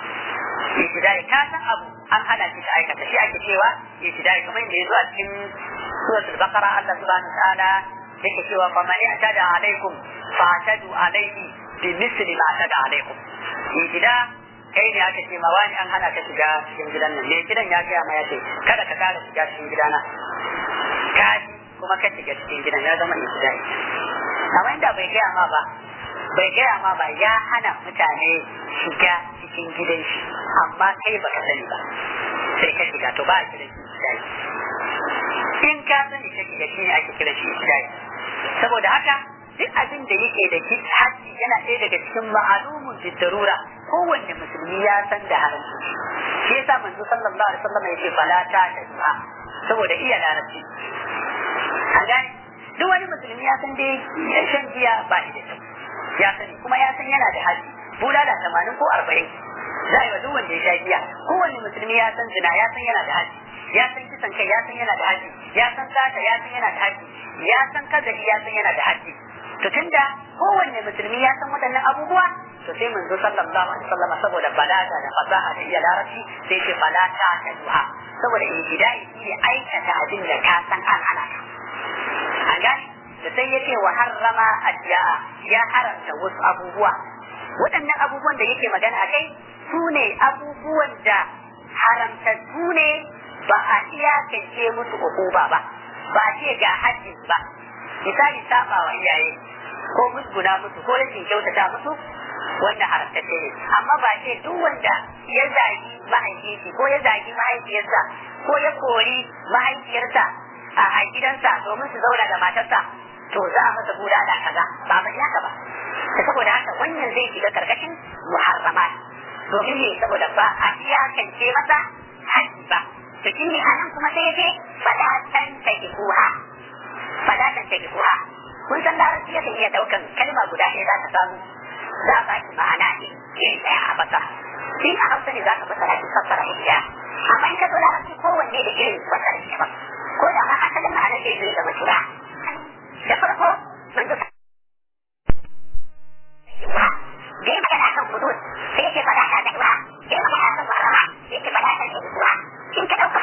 ibtidai ka san abu an hana shi ka aikata shi ake cewa ibtidai kamar yadda yazo a cikin suratul baqara Allah subhanahu wa ta'ala yake cewa fa man atada alaikum fa atadu alaihi bi misli ma atada alaikum ibtida kai ne aka ce ma wani an hana ka shiga cikin gidan nan ne gidan ya gaya ma ya ce kada ka kara shiga cikin gidana ka kuma ka shiga cikin gidan ya zama ibtidai amma inda bai gaya ma ba bai gaya ma ba ya hana mutane shiga cikin gidan shi amma kai baka sani ba sai ka shiga to ba a kiran shi ibtidai in ka sani ka shiga shi ne ake kiran shi ibtidai saboda haka duk abin da yake da haji yana ɗaya daga cikin ma'alumun bidarura kowanne musulmi ya san da haramci shi yasa manzo sallallahu alaihi wasallam yake fala ta ta duha saboda iya larabci a gane duk wani musulmi ya san dai shan giya ba shi da kyau ya sani kuma ya san yana da haji bulala tamanin ko arba'in za a yi wa duk wanda ya sha giya kowanne musulmi ya san zina ya san yana da haji ya san kisan kai ya san yana da haji ya san sata ya san yana da haji ya san kazari ya san yana da haji to tunda kowanne musulmi ya san waɗannan abubuwa to sai manzo sallallahu alaihi wasallam saboda balaga da fasaha da iya larabci sai ce balata ta duha saboda ibtidai shi ne aikata abin da ka san an hana ka an gane da sai ya ce wa harrama adiya ya haramta wasu abubuwa waɗannan abubuwan da yake magana a kai su ne abubuwan da haramtattu ne ba a iyakance musu ukuba ba ba a ce ga haddin ba misali saba wa iyaye ko musguna musu ko rashin kyautata musu wanda haramtacce ne amma ba ce duk wanda ya zagi mahaifinsa ko ya zagi mahaifiyarsa ko ya kori mahaifiyarsa a gidansa domin su zauna da matarsa to za a masa buda da kaza ba ba haka ba saboda haka wannan zai shiga karkashin muharramat domin ne saboda ba a iyakance masa haji ba to shi ne anan kuma sai ce fadatan ta kuha fadatan ta kuha kun san larabci yakan iya daukan kalma guda ɗaya za ta samu za ba shi ma'ana ne iri ɗaya a basa shi a hausa ne za ka fasara shi fassara shi ɗaya amma in ka zo larabci kowanne da irin fassara shi ba ko da ma asalin ma'anar da zai zama shura da farko mun ga da ya magana kan hudud sai yake faɗa ta da ruwa da ya magana kan marama yake faɗa ta da ruwa in ka ɗauka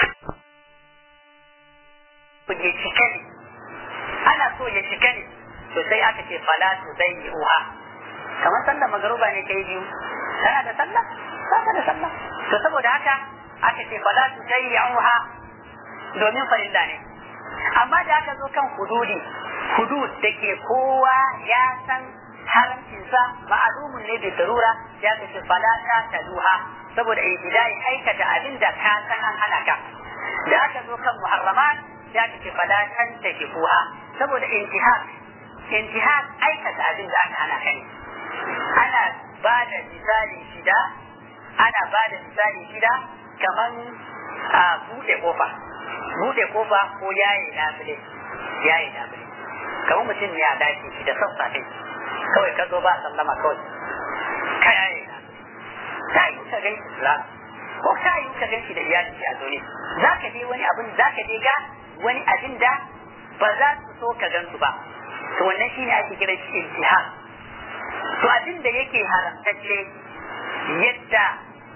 ya cika ne ana so ya cika ne to sai aka ce fala tu zai yi uha kamar sallar magaruba ne kai biyu kana da sallah ba da sallah to saboda haka aka ce fala tu zai yi uha domin farilla ne amma da aka zo kan hududi hudud da ke kowa ya san haramcinsa ma'alumun ne da darura ya kace fala ta taluha saboda ibtidai aikata abin da ka san an hana ka da aka zo kan muharramat ya kace fala tan takifuha saboda intihak intihak aikata abin da aka hana ka ne ana ba da misali shida ana ba da misali shida kaman a buɗe kofa buɗe kofa ko yaye labule yaye labule kamar mutum ne a dakin shi da sassafe kawai ka zo ba sallama kawai ka yaye ta yi ka gan shi ko ta yi ka gan shi da iyali shi a zaune za ka je wani abin za ka je ga wani abin da ba za su so ka gan su ba to wannan shine ake kira shi intihar to abin da yake haramtacce yadda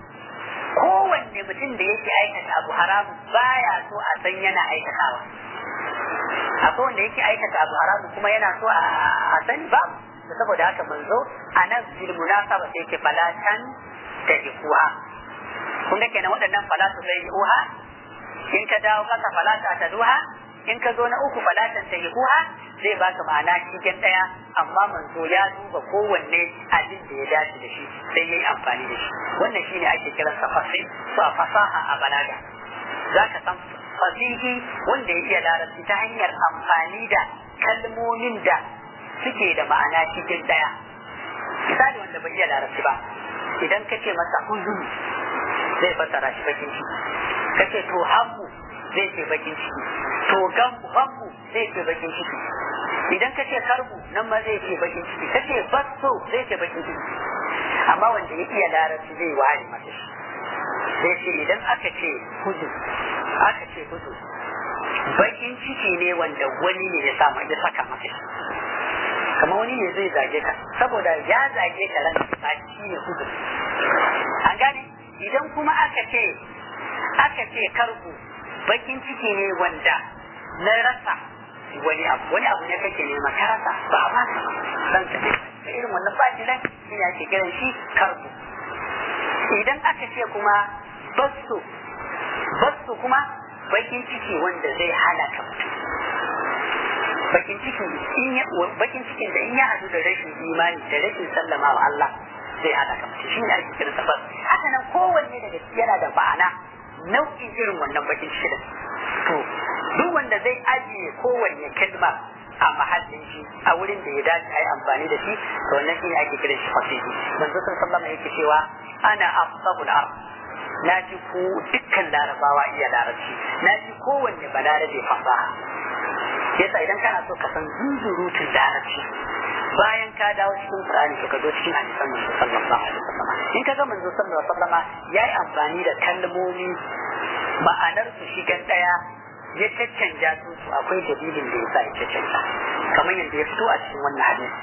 kowanne mutum da yake aikata abu haramu baya so a san yana aikatawa akwai wanda yake aikata abu haramu kuma yana so a sani babu da saboda haka manzo a nan bil munasaba sai yake falatan da ikuha kun ga kenan waɗannan falatu sai ikuha in ka dawo kasa falata ta duha in ka zo na uku falatan ta ikuha zai baka ma'ana cikin ɗaya amma manzo ya duba kowanne abin da ya dace da shi sai ya yi amfani da shi wannan shine ake kiransa fasih ko fasaha a balaga zaka san fasihi wanda ya iya larabci ta hanyar amfani da kalmomin da suke da ma'ana cikin daya misali wanda bai iya larabci ba idan ka ce masa huzun zai fassara shi bakin ciki ka ce to hammu zai ce bakin ciki to gammu gammu zai ce bakin ciki idan ka ce karbu nan ma zai ce bakin ciki ka ce basso zai ce bakin ciki amma wanda ya iya larabci zai ware masa shi zai ce idan aka ce huzun aka ce hudu bakin ciki ne wanda wani ne ya samu ya saka maka shi kamar wani ne zai zage ka saboda ya zage ka ran ta shi ne hudu an gane idan kuma aka ce aka ce karbu bakin ciki ne wanda na rasa wani abu wani abu ne kake nema ka rasa ba a baka dan ka ce irin wannan baki nan shi ne ake kiran shi karbu idan aka ce kuma basu basu kuma bakin ciki wanda zai halaka mutum bakin ciki in ya bakin cikin da in ya hadu da rashin imani da rashin sallama wa Allah zai halaka mutum shi ne ake kiran sa bas haka nan kowanne daga ciki yana da ma'ana nau'in irin wannan bakin ciki da to duk wanda zai ajiye kowanne kalma a mahallin shi a wurin da ya dace a yi amfani da shi to wannan shi ne ake kiran shi fasihi manzo sallallahu alaihi yake cewa ana afsahul ard na ji ko dukkan larabawa iya larabci na ji kowanne balarabe fasaha yasa idan kana so ka san zuzurutun larabci bayan ka dawo cikin Qur'ani to ka zo cikin hadisan manzo sallallahu alaihi wasallam in ka ga manzo sallallahu alaihi wasallam yayi amfani da kalmomi ma'anar su shigan daya ya caccanja su akwai dalilin da yasa ya caccanja kamar yadda ya fito a cikin wannan hadisi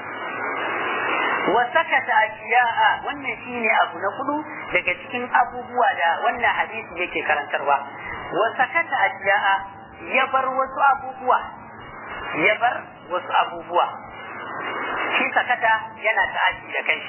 wa sakata ashiya'a wannan shine abu na kudu daga cikin abubuwa da wannan hadisi yake karantarwa wa sakata ashiya'a ya bar wasu abubuwa ya bar wasu abubuwa shi sakata yana ta'addi da kanshi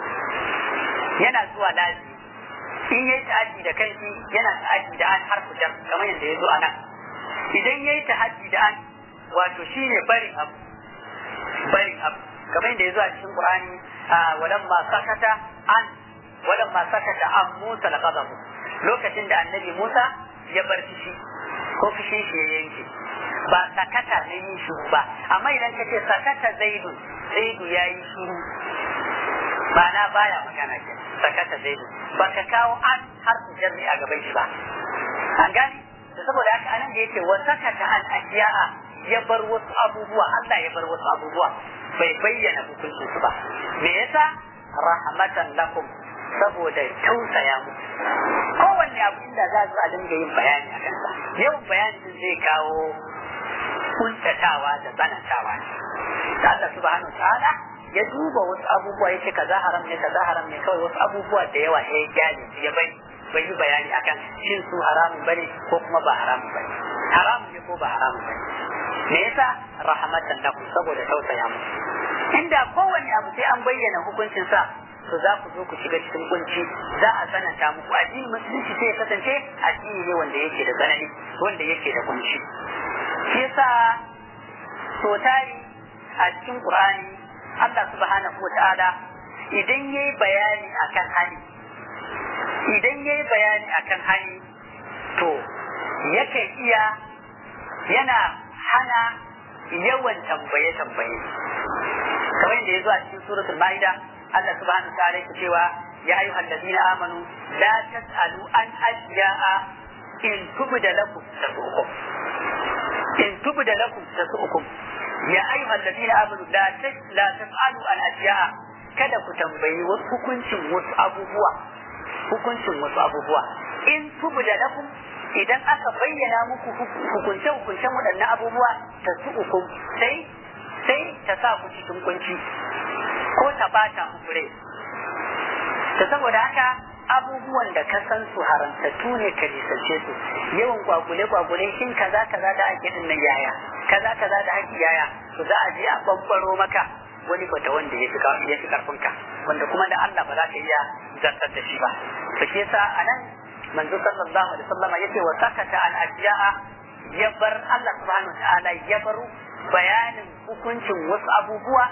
yana zuwa lazi in yayi ta'addi da kanshi yana ta'addi da an harfu jar kamar yadda ya zo a nan idan yayi ta'addi da an wato shine barin abu barin abu kamar yadda ya zo a cikin Qur'ani walamma sakata an walamma sakata an Musa laqadahu lokacin da annabi Musa ya bar fushi ko fushi shi ya yanke ba sakata ne yin shiru ba amma idan ka ce sakata zaidu zaidu ya yi shiru ba na baya magana ke sakata zaidu ba ka kawo an har su jarri a gaban shi ba an gani da saboda haka anan da yake wa sakata an ashiya'a ya bar wasu abubuwa Allah ya bar wasu abubuwa bai bayyana hukuncin su ba me yasa rahmatan lakum saboda tausaya mu kowanne abu inda za su a dinga yin bayani a kansa yawan bayani zai kawo kuntatawa da tsanantawa da Allah subhanahu wa ta'ala ya duba wasu abubuwa ya ce kaza haram ne kaza haram ne kawai wasu abubuwa da yawa ya gyale ya bai bai yi bayani akan shin su haramun bane ko kuma ba haramun bane haramun ne ko ba haramun bane me yasa rahmatan lakum saboda tausaya mu inda kowanne abu sai an bayyana hukuncin sa to za ku zo ku shiga cikin kunci za a tsananta muku addini musulunci sai ya kasance addini ne wanda yake da tsanani wanda yake da kunci shi yasa so tari a cikin qur'ani Allah subhanahu wa ta'ala idan yayi bayani akan hali idan yayi bayani akan hali to yakan iya yana hana yawan tambaye-tambaye kamar yadda ya zo a cikin suratul ma'ida Allah subhanahu wa ta'ala yake cewa ya ayyuha alladhina amanu la tas'alu an asya'a in tubda lakum tasu'ukum in tubda lakum tasu'ukum ya ayyuha alladhina amanu la la tas'alu an asya'a kada ku tambayi wasu hukuncin wasu abubuwa hukuncin wasu abubuwa in tubda lakum idan aka bayyana muku hukunce-hukuncen waɗannan abubuwa ta su hukum sai sai ta sa ku cikin kunci ko ta bata muku rai ta saboda haka abubuwan da ka san su haramtattu ne ka nisance su yawan kwakule-kwakule shin kaza kaza da ake din nan yaya kaza kaza da ake yaya to za a je a bambaro maka wani bata wanda ya fi ya fi karfinka wanda kuma da Allah ba za ka iya zartar da shi ba to shi yasa anan manzo sallallahu alaihi wasallam yace wa sakata al asya'a ya bar Allah subhanahu wa ta'ala ya bar bayanin hukuncin wasu abubuwa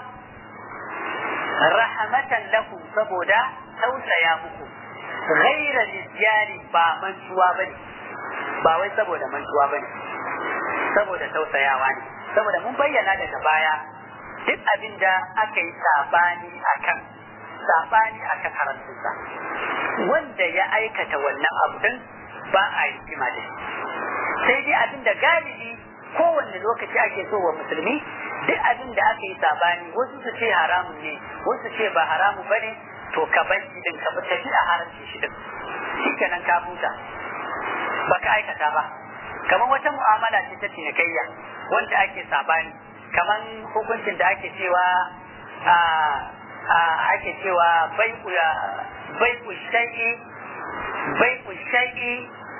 rahmatan lakum saboda tausaya muku ghaira lisyani ba mantuwa bane ba wai saboda mantuwa bane saboda tausayawa ne saboda mun bayyana daga baya duk abin da aka yi sabani akan sabani akan haramcinsa wanda ya aikata wannan abu din ba a yi kima da shi sai dai abin da galibi kowanne lokaci ake so wa musulmi duk abin da aka yi sabani wasu su ce haramun ne wasu ce ba haramu bane to ka bar shi din ka bi tafi a haramci shi din shikenan ka huta baka aikata ba kamar wata mu'amala ce ta cinikayya wanda ake sabani kamar hukuncin da ake cewa ake cewa bai bai ku shay'i bai ku shay'i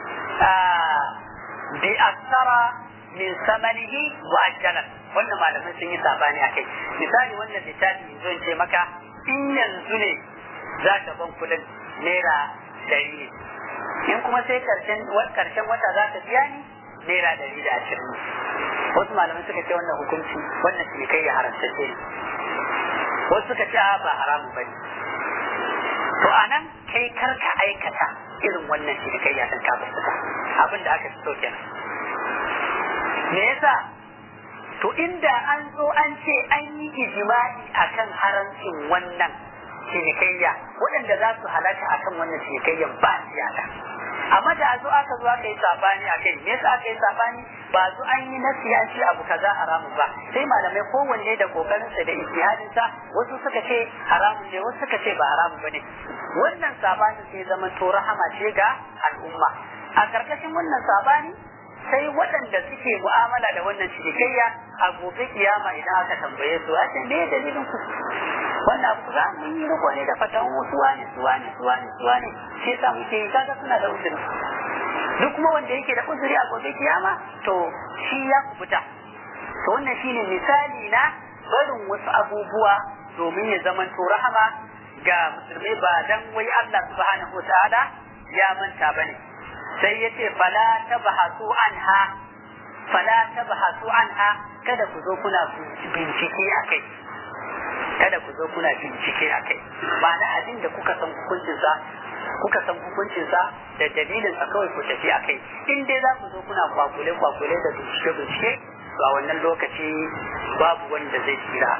bi aksara min samanihi wa ajalan wannan malaman sun yi sabani akai misali wannan littafi zan ce maka in yanzu ne za ka ban kudin naira dari ne in kuma sai karshen karshen wata za ka biya ni naira dari da ashirin wasu malaman suka ce wannan hukunci wannan kai ya haramta ce wasu suka ce ba haramu ba ne to a nan kai kar ka aikata irin wannan cinikayya kan ka basu abin da aka fi so kenan me yasa to inda an zo an ce an yi ijma'i akan haramcin wannan cinikayya waɗanda za su halaka akan wannan cinikayyan ba siyasa amma da zo aka zo aka yi sabani a kai me yasa aka yi sabani ba zo an yi nasi an ce abu kaza haramun ba sai malamai kowanne da kokarinsa da ijtihadinsa wasu suka ce haramun ne wasu suka ce ba haramun bane wannan sabanin sai zama to rahama ce ga al'umma a karkashin wannan sabani sai waɗanda suke mu'amala da wannan cinikayya a gobe kiyama idan aka tambaye su a ce me dalilin ku wannan abu za mu yi riko ne da fatan wasu wani su wani su wani su wani shi yasa muke yi kaga suna da uzuri duk kuma wanda yake da uzuri a gobe kiyama to shi ya kubuta to wannan shine misali na barin wasu abubuwa domin ya zama to rahama ga musulmai ba dan wai Allah subhanahu wa ta'ala ya manta bane sai ya ce fala tabhasu anha fala tabhasu anha kada ku zo kuna bincike akai kada ku zo kuna bincike akai ma'ana abin da kuka san hukuncin sa kuka san hukuncin sa da dalilin sa kawai ku tafi akai in dai za ku zo kuna kwakule kwakule da bincike bincike to a wannan lokaci babu wanda zai tsira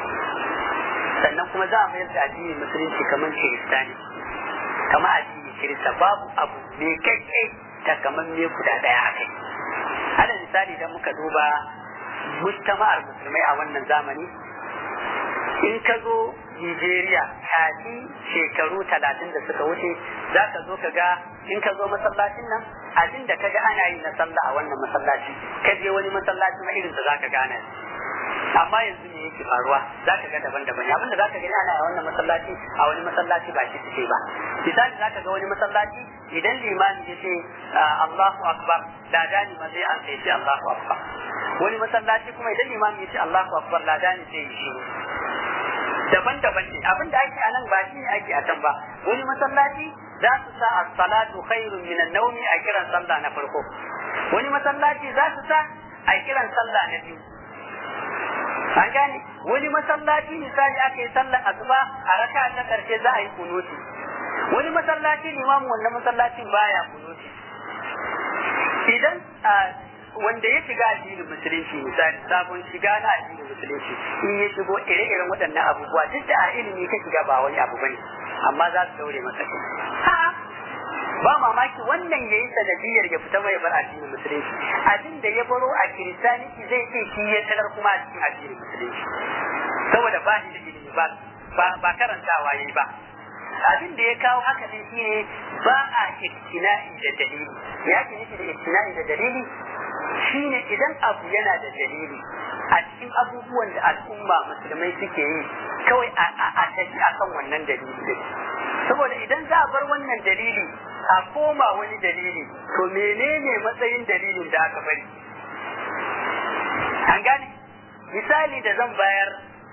sannan kuma za a mayar da addinin musulunci kamar kiristani kamar addini kirista babu abu mai kai ta kamar me guda daya a kai alal misali idan muka duba mujtama'ar musulmai a wannan zamani in ka zo Nigeria kafin shekaru talatin da suka wuce za ka zo ka ga in ka zo masallacin nan abin da ka ga ana yi na sallah a wannan masallaci ka je wani masallaci ma irin da za ka gane amma yanzu ne yake faruwa za ka ga daban-daban abin da za ka gani ana a wannan masallaci a wani masallaci ba shi suke ba misali za ka ga wani masallaci idan limami ya ce Allahu akbar ladani ma zai an sai ce Allahu akbar wani masallaci kuma idan limami ya ce Allahu akbar ladani zai yi shiru daban-daban ne abin da ake a nan ba shi ne ake a can ba wani masallaci za su sa as-salatu khairun min an-nawmi a kiran sallah na farko wani masallaci za su sa a kiran sallah na biyu an gane wani masallaci misali aka yi sallar asuba a raka ta karshe za a yi kunuti wani masallaci limamu wannan masallacin baya kunuti idan wanda ya shiga addinin musulunci misali sabon shiga na addinin musulunci in ya shigo ire-iren waɗannan abubuwa duk da a ilimi ka shiga ba wani abu bane amma za su daure masa kai ba mamaki wannan ya yi sanadiyar ya fita mai bar addinin musulunci abin da ya baro a kiristaniki zai ce shi ya tarar kuma a cikin addinin musulunci saboda ba shi da ilimi ba ba karantawa yayi ba abin da ya kawo haka ne shine ba a iktina'i da dalili ya ke nufi da iktina'i da dalili shine idan abu yana da dalili a cikin abubuwan da al'umma musulmai suke yi kawai a tafi akan wannan dalili saboda idan za a bar wannan dalili a koma wani dalili to menene matsayin dalilin da aka bari an gane misali da zan bayar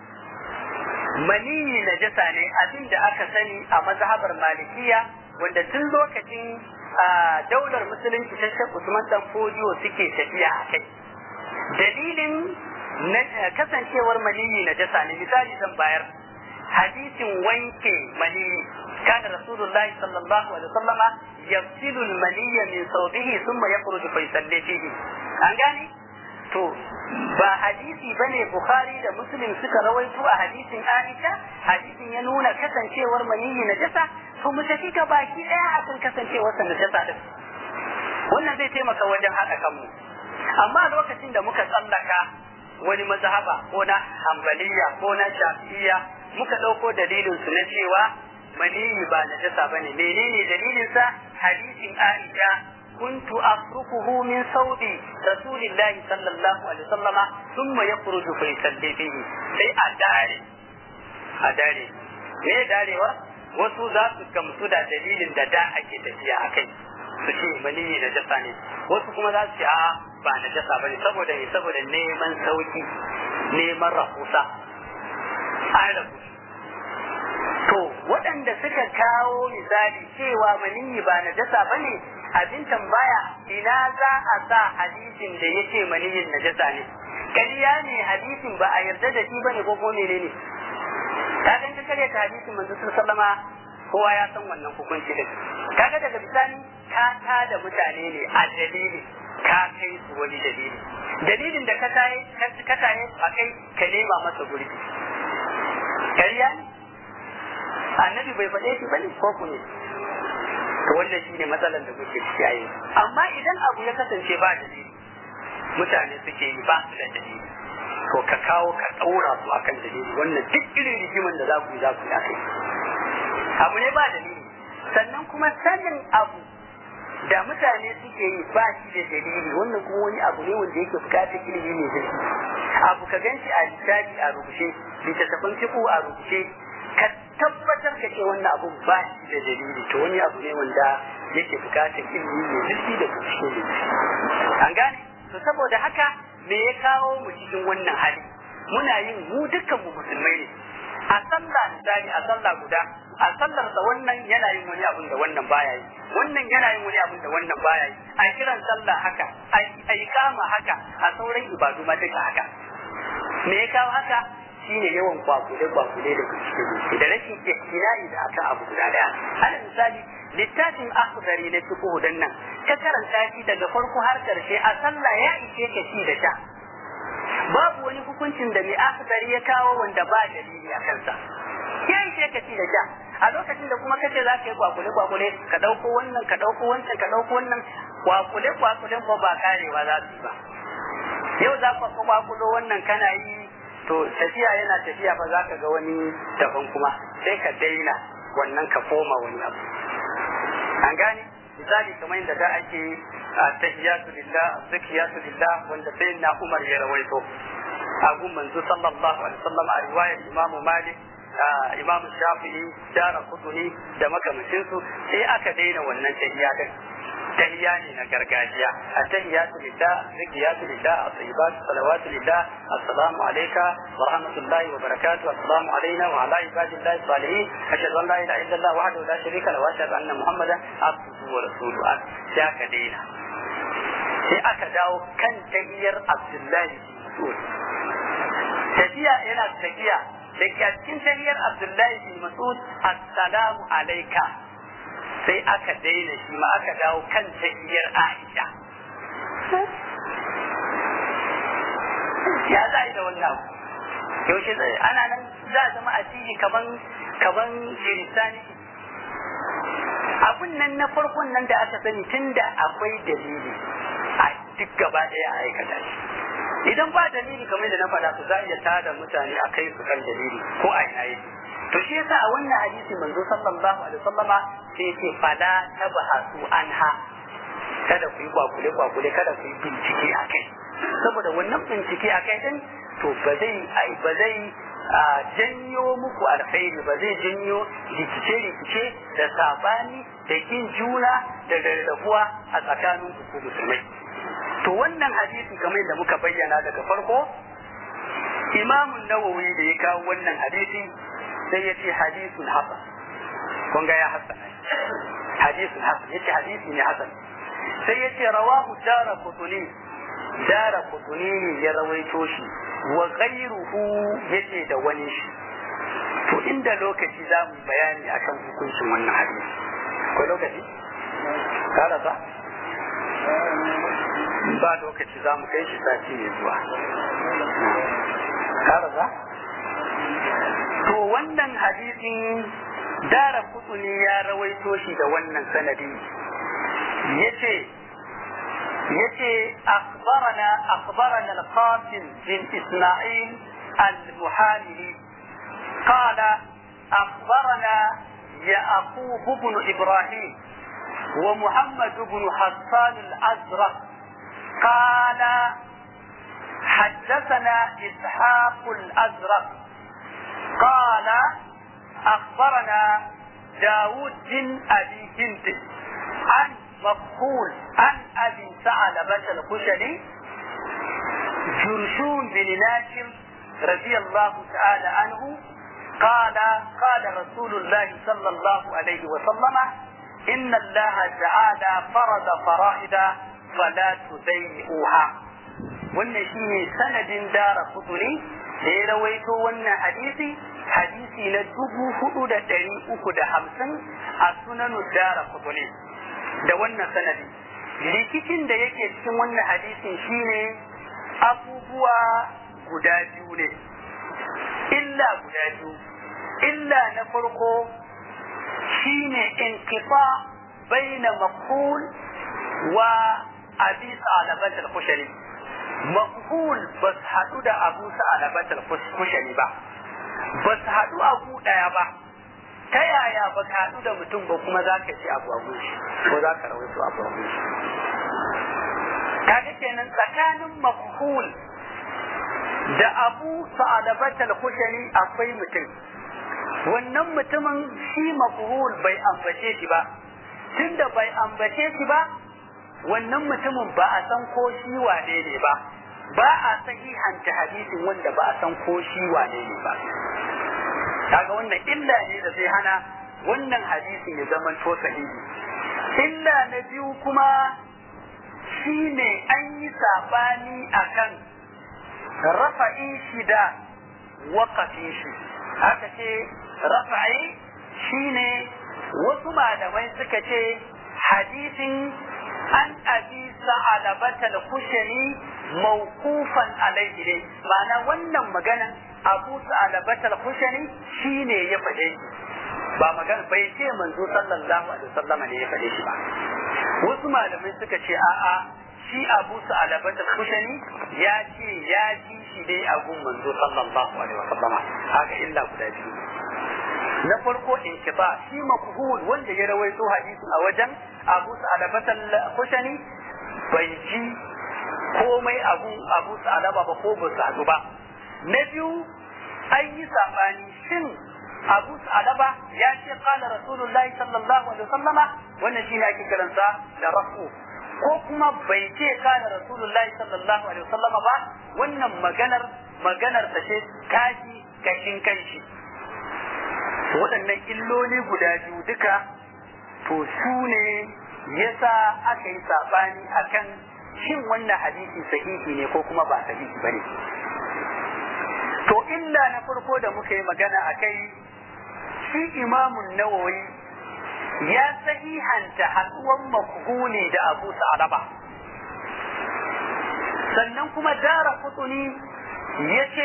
maniyi na jasa ne abin da aka sani a mazhabar malikiya wanda tun lokacin daular musulunci ta shek usman dan fodiyo suke tafiya a kai dalilin kasancewar maniyi na jasa ne misali zan bayar hadisin wanke maniyi كان رسول الله صلى الله عليه وسلم يغسل المني من ثوبه ثم يخرج فيصلي فيه an gane to ba hadisi bane bukhari da muslim suka rawaito a hadisin aisha hadisin ya nuna kasancewar maniyyi na jasa to mu tafi ka baki daya akan kasancewar sa na jasa din wannan zai taimaka wajen haɗa kanmu amma lokacin da muka tsallaka wani mazhaba ko na hanbaliya ko na shafi'iyya muka ɗauko dalilin su na cewa maniyi ba najasa bane menene dalilin sa hadisin Aisha kuntu afrukuhu min saudi rasulillahi sallallahu alaihi wasallam thumma yakhruju fa yusalli fihi sai a dare a dare me darewa wasu za su gamsu da dalilin da da ake tafiya akai su ce maniyi najasa ne wasu kuma za su ce a ba najasa bane saboda ne saboda neman sauki neman rahusa an rabu to waɗanda suka kawo misali cewa maniyi ba najasa ba ne abin tambaya ina za a sa hadisin da ya ce maniyin najasa ne kariya ne hadisin ba a yarda da shi bane ko kuma menene ka gan ka kare ta hadisin manzo sallama kowa ya san wannan hukunci din kaga daga bisani ka ta da mutane ne a dalili ka kai su wani dalili dalilin da ka taye ka taye a kai ka nema masa gurbi kariya ne annabi bai faɗe shi bane ko ku ne to wannan shine matsalar da muke ciki a yanzu amma idan abu ya kasance ba dalili mutane suke yi ba su da dalili to ka kawo ka ɗaura su akan dalili wannan duk irin rigiman da za ku yi za ku yi akai abu ne ba dalili sannan kuma sanin abu da mutane suke yi ba shi da dalili wannan kuma wani abu ne wanda yake bukatar ilimi ne zai abu ka ganshi a littafi a rubuce littattafan fiqh a rubuce ka tabbatar ka ce wannan abu ba shi da dalili to wani abu ne wanda yake bukatar ilimi ne zurfi da bincike ne an gane to saboda haka me ya kawo mu cikin wannan hali muna yin mu dukkan mu musulmai ne a sallah misali a sallah guda a sallar da wannan yana yin wani abun da wannan baya yi wannan yana yin wani abun da wannan baya yi a kiran sallah haka a yi kama haka a sauran ibadu ma duka haka me ya kawo haka shine yawan kwakule kwakule da kuskure da rashin ihtinai da aka abu guda daya alal misali littafin akhdari na fiqh dan nan ka karanta shi daga farko har karshe a sallah ya ishe ka ci da sha babu wani hukuncin da mai akhdari ya kawo wanda ba dalili a kansa ya ishe ka ci da sha a lokacin da kuma kace za ka yi kwakule kwakule ka dauko wannan ka dauko wancan ka dauko wannan kwakule kwakulen ba ba karewa za su yi ba yau za ka kwakulo wannan kana yi to tafiya yana tafiya fa za ka ga wani daban kuma sai ka daina wannan ka koma wani abu an gane misali kamar yadda da ake tahiyatu lillah zakiyatu lillah wanda sai na Umar ya rawaito abu manzo sallallahu alaihi wasallam a riwayar Imam Malik Imam Shafi'i Dara Kutuni da makamancin su sai aka daina wannan tahiya din tahiya ne na gargajiya a tahiyatu lillah zakiyatu lillah at-tayyibat salawatu lillah assalamu alayka wa rahmatullahi wa barakatuh assalamu alayna wa ala ibadillahi salihin ashhadu an la ilaha illallah wahdahu la sharika lahu wa ashhadu anna muhammadan abduhu wa rasuluhu sai aka daina sai aka dawo kan tahiyar abdullahi mas'ud tafiya yana tafiya da ke cikin tahiyar abdullahi bin mas'ud assalamu alayka sai aka daina shi ma aka dawo kan tahiyar Aisha. Ya za a yi da wannan yaushe zai ana nan za a zama addini kaman kaman kiristani abun nan na farkon nan da aka sani tun da akwai dalili a duk gaba ɗaya a aikata shi idan ba dalili kamar da na faɗa su za a iya tada mutane a kai su kan dalili ko a ina yake to shi yasa a wannan hadisi manzo sallallahu alaihi wasallama sai yake fala tabahasu anha kada ku yi kwakule kwakule kada ku yi bincike a kai saboda wannan bincike a kai din to ba zai ba zai janyo muku alkhairi ba zai janyo rikice rikice da sabani da kin juna da rarrabuwa a tsakanin ku musulmai to wannan hadisi kamar da muka bayyana daga farko imamun nawawi da ya kawo wannan hadisi sai ya ce hadisun hasan kun ga ya hasan hadisun hasan ya ce hadisi ne hasan sai ya ce rawahu dara kutuni dara kutuni ne ya rawaito shi wa ghairuhu yace da wani shi to inda lokaci za mu bayani akan hukuncin wannan hadisi ko lokaci kada ba ba lokaci za mu kai shi sati ne zuwa kada ba to wannan hadisin dara kutuni ya rawaito shi da wannan sanadi yace yace akhbarana akhbarana al-qasim bin isma'il al-muhamili qala akhbarana يعقوب بن إبراهيم ومحمد بن حسان الأزرق قال حدثنا إسحاق الأزرق قال أخبرنا داود بن أبي هند عن مقبول عن أبي ثعلبة الخشني جرشون بن ناشم رضي الله تعالى عنه قال قال رسول الله صلى الله عليه وسلم إن الله تعالى فرض فرائض فلا تضيئوها wannan shine sanadin dara kutuni da ya rawaito wannan hadisi hadisi na dubu hudu da ɗari uku da hamsin a sunanu dara kutuni da wannan sanadi rikicin da yake cikin wannan hadisin shine abubuwa guda biyu ne illa guda biyu illa na farko shine inkifa baina maqul wa abi salabat al-kushani maqul bas hadu da abu salabat al-kushani ba bas hadu abu daya ba ta yaya ba ka hadu da mutum ba kuma za ka ci abu abu shi ko za ka rawaito abu abu shi kaga kenan tsakanin maqul da abu salabat al-kushani akwai mutum wannan mutumin shi mafhul bai ambace shi ba tunda bai ambace shi ba wannan mutumin ba a san ko shi wane ne ba ba a sahihanta hadisin wanda ba a san ko shi wane ne ba kaga wannan illa ne da zai hana wannan hadisin ya zama to sahihi illa na biyu kuma shine an yi sabani akan rafa'i shi da waƙafin shi haka ce rafa'i shine wasu malamai suka ce hadisin an abi sa'alabatal kushani mawqufan alaihi ne ma'ana wannan magana abu sa'alabatal kushani shine ya faɗe shi ba magana bai ce manzo sallallahu alaihi wasallam ne ya faɗe shi ba wasu malamai suka ce a'a shi abu sa'alabatal kushani ya ce ya ji shi dai a gun manzo sallallahu alaihi wasallama haka illa guda biyu na farko inkiba shi makuhul wanda ya rawaito hadisin a wajen abu sa'alabatal kushani bai ji komai abu abu sa'alaba ba ko ba su haɗu ba na biyu an yi sabani shin abu sa'alaba ya ce qala rasulullahi sallallahu alaihi wasallama wannan shine ake kiransa da rafu ko kuma bai ce kana rasulullahi sallallahu alaihi wasallama ba wannan maganar maganar ta ce kaji kashin kanshi waɗannan illoli guda biyu duka to su ne yasa aka yi saɓani akan shin wannan hadisi sahihi ne ko kuma ba sahihi ba ne to illa na farko da muka yi magana a kai shi imamun nawawi ya sahihanta haɗuwan makhuli da abu sa'alaba sannan kuma dara kutuni ya ce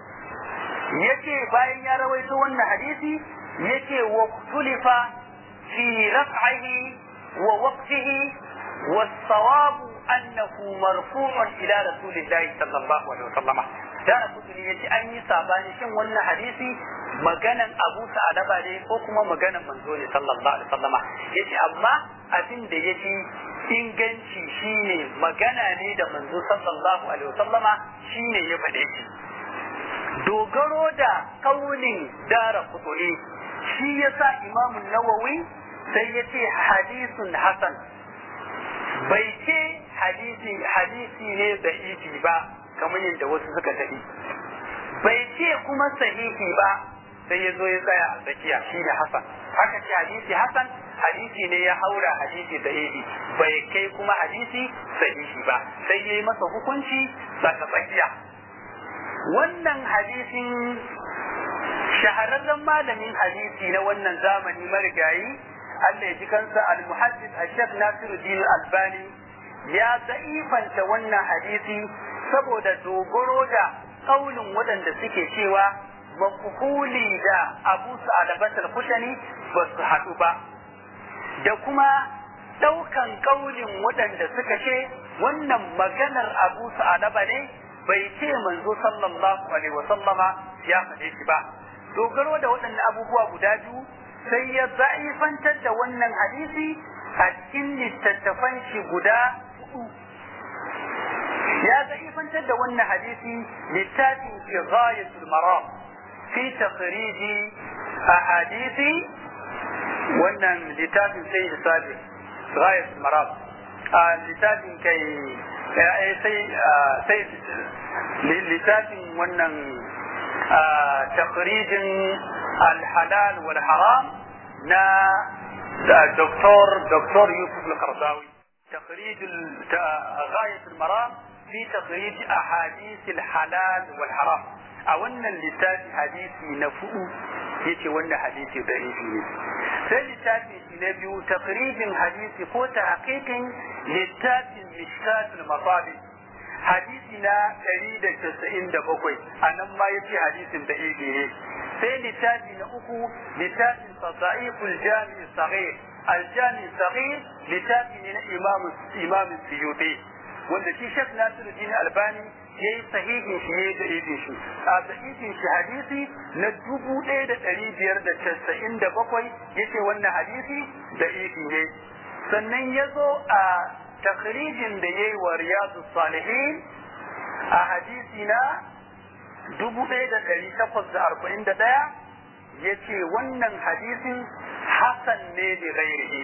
ya ce bayan ya rawaito wannan hadisi ya ce wa tulifa fi raf'ihi wa waqtihi والصواب أنه مرفوع إلى رسول الله صلى الله عليه وسلم dara kutuni ya ce an yi sabani shin wannan hadisi maganan abu sa'adaba ne ko kuma maganan manzo ne sallallahu alaihi wasallama yace amma abin da yafi inganci shine magana ne da manzo sallallahu alaihi wasallama shine ya faɗe shi dogaro da kaulin dara kutuni shi yasa imamu nawawi sai ya ce hadisun hasan bai ce hadisi hadisi ne da ifi ba kamar yadda wasu suka tafi bai ce kuma sahihi ba sai ya zo ya tsaya a tsakiya shi ne hasan haka ce hadisi hasan hadisi ne ya haura hadisi da ifi bai kai kuma hadisi sahihi ba sai ya yi masa hukunci tsaka tsakiya wannan hadisin shahararren malamin hadisi na wannan zamani marigayi Allah ya ji kansa al-muhaddis al-shek Nasiruddin Albani ya da'ifanta wannan hadisi saboda dogaro da kaulin waɗanda suke cewa makuhuli da Abu Sa'alabat al-Kushani ba su haɗu ba da kuma ɗaukan kaulin waɗanda suka ce wannan maganar Abu Sa'alaba ne bai ce manzo sallallahu alaihi wasallama ya faɗe shi ba dogaro da waɗannan abubuwa guda biyu sai ya za'ifantar da wannan hadisi a cikin littattafan shi guda hudu ya za'ifantar da wannan hadisi littafin fi ghayatul maram fi takhriji ahadisi wannan littafin sai da sabi ghayatul maram a littafin kai sai sai littafin wannan takhrijin الحلال والحرام نا دكتور دكتور يوسف القرضاوي تخريج غاية المرام في تخريج أحاديث الحلال والحرام أولا لتاتي حديثي نفؤ يتي ولا حديثي ضعيفي sai littafi na biyu takrijin hadisi ko tahqiqin littafin mishkatul masabi hadisi na 197 anan ma yace hadisin da ne sai littafi na uku littafin sada'iqul jami' saghir aljami sahih littafi ne na imam imam suyuti wanda shi Sheikh Nasiruddin Albani yayi sahihin shi yayi da idin shi a sahihin shi hadisi na dubu ɗaya da ɗari biyar da casa'in da bakwai yace wannan hadisi da idi ne sannan ya zo a takrijin da yayi wa riyadu salihin a hadisi na dubu ɗaya da ɗari takwas da arba'in da ɗaya ya ce wannan hadisin hasan ne da gairihi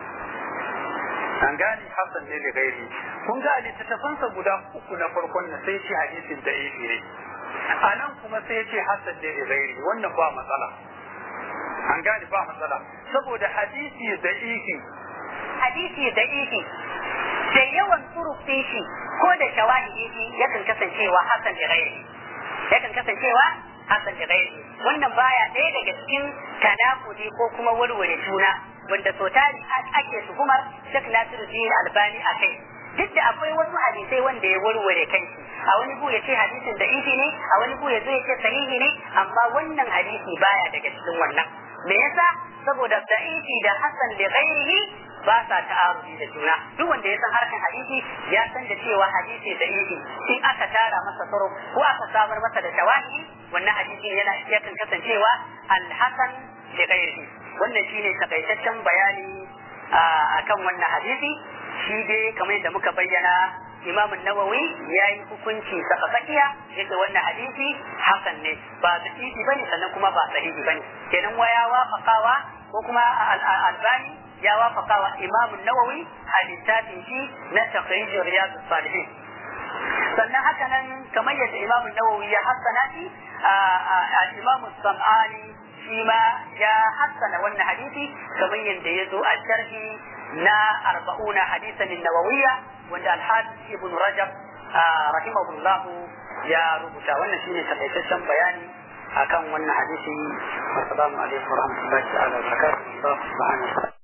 an gane hasan ne da gairihi kun ga littattafansa guda uku na farkon na sai ce hadisin da ifi ne a nan kuma sai ce hasan ne da gairihi wannan ba matsala an gane ba matsala saboda hadisi da ifi hadisi da ifi da yawan turufin shi ko da shawahidi shi yakan kasancewa hasan da gairihi yakan kasancewa hasan da gairi wannan baya ɗaya daga cikin tanakudi ko kuma warware juna wanda so tari ake tuhumar Sheikh Nasiruddin Albani a kai duk da akwai wasu hadisai wanda ya warware kanshi a wani bu ya ce hadisin da ifi ne a wani bu ya zo ya ce sahihi ne amma wannan hadisi baya daga cikin wannan me yasa saboda da'ifi da hasan da ghairihi ba sa ta'arudi da juna duk wanda ya san harkan hadisi ya san da cewa hadisi da ifi in aka tara masa tsaro ko aka samar masa da tawahi wannan hadisi yana yakan kasancewa al-hasan da ghairihi wannan shine takaitaccen bayani akan wannan hadisi shi dai kamar yadda muka bayyana Imam Nawawi ya yi hukunci saka tsakiya yadda wannan hadisi hasan ne ba sahihi bane sannan kuma ba sahihi bane kenan waya wafaqawa ko kuma albani ya wafaqawa Imam Nawawi a littafin shi na taqrij riyadus salihin sannan haka nan kamar yadda Imam Nawawi ya hassana shi a Imam Sam'ani shi ma ya hassana wannan hadisi kamar yadda ya zo a sharhi na arba'una hadisan nawawiyya wanda alhaji ibn rajab rahimahullahu ya rubuta wannan shine takaitaccen bayani akan wannan hadisi assalamu alaikum warahmatullahi ta'ala wa barakatuh subhanahu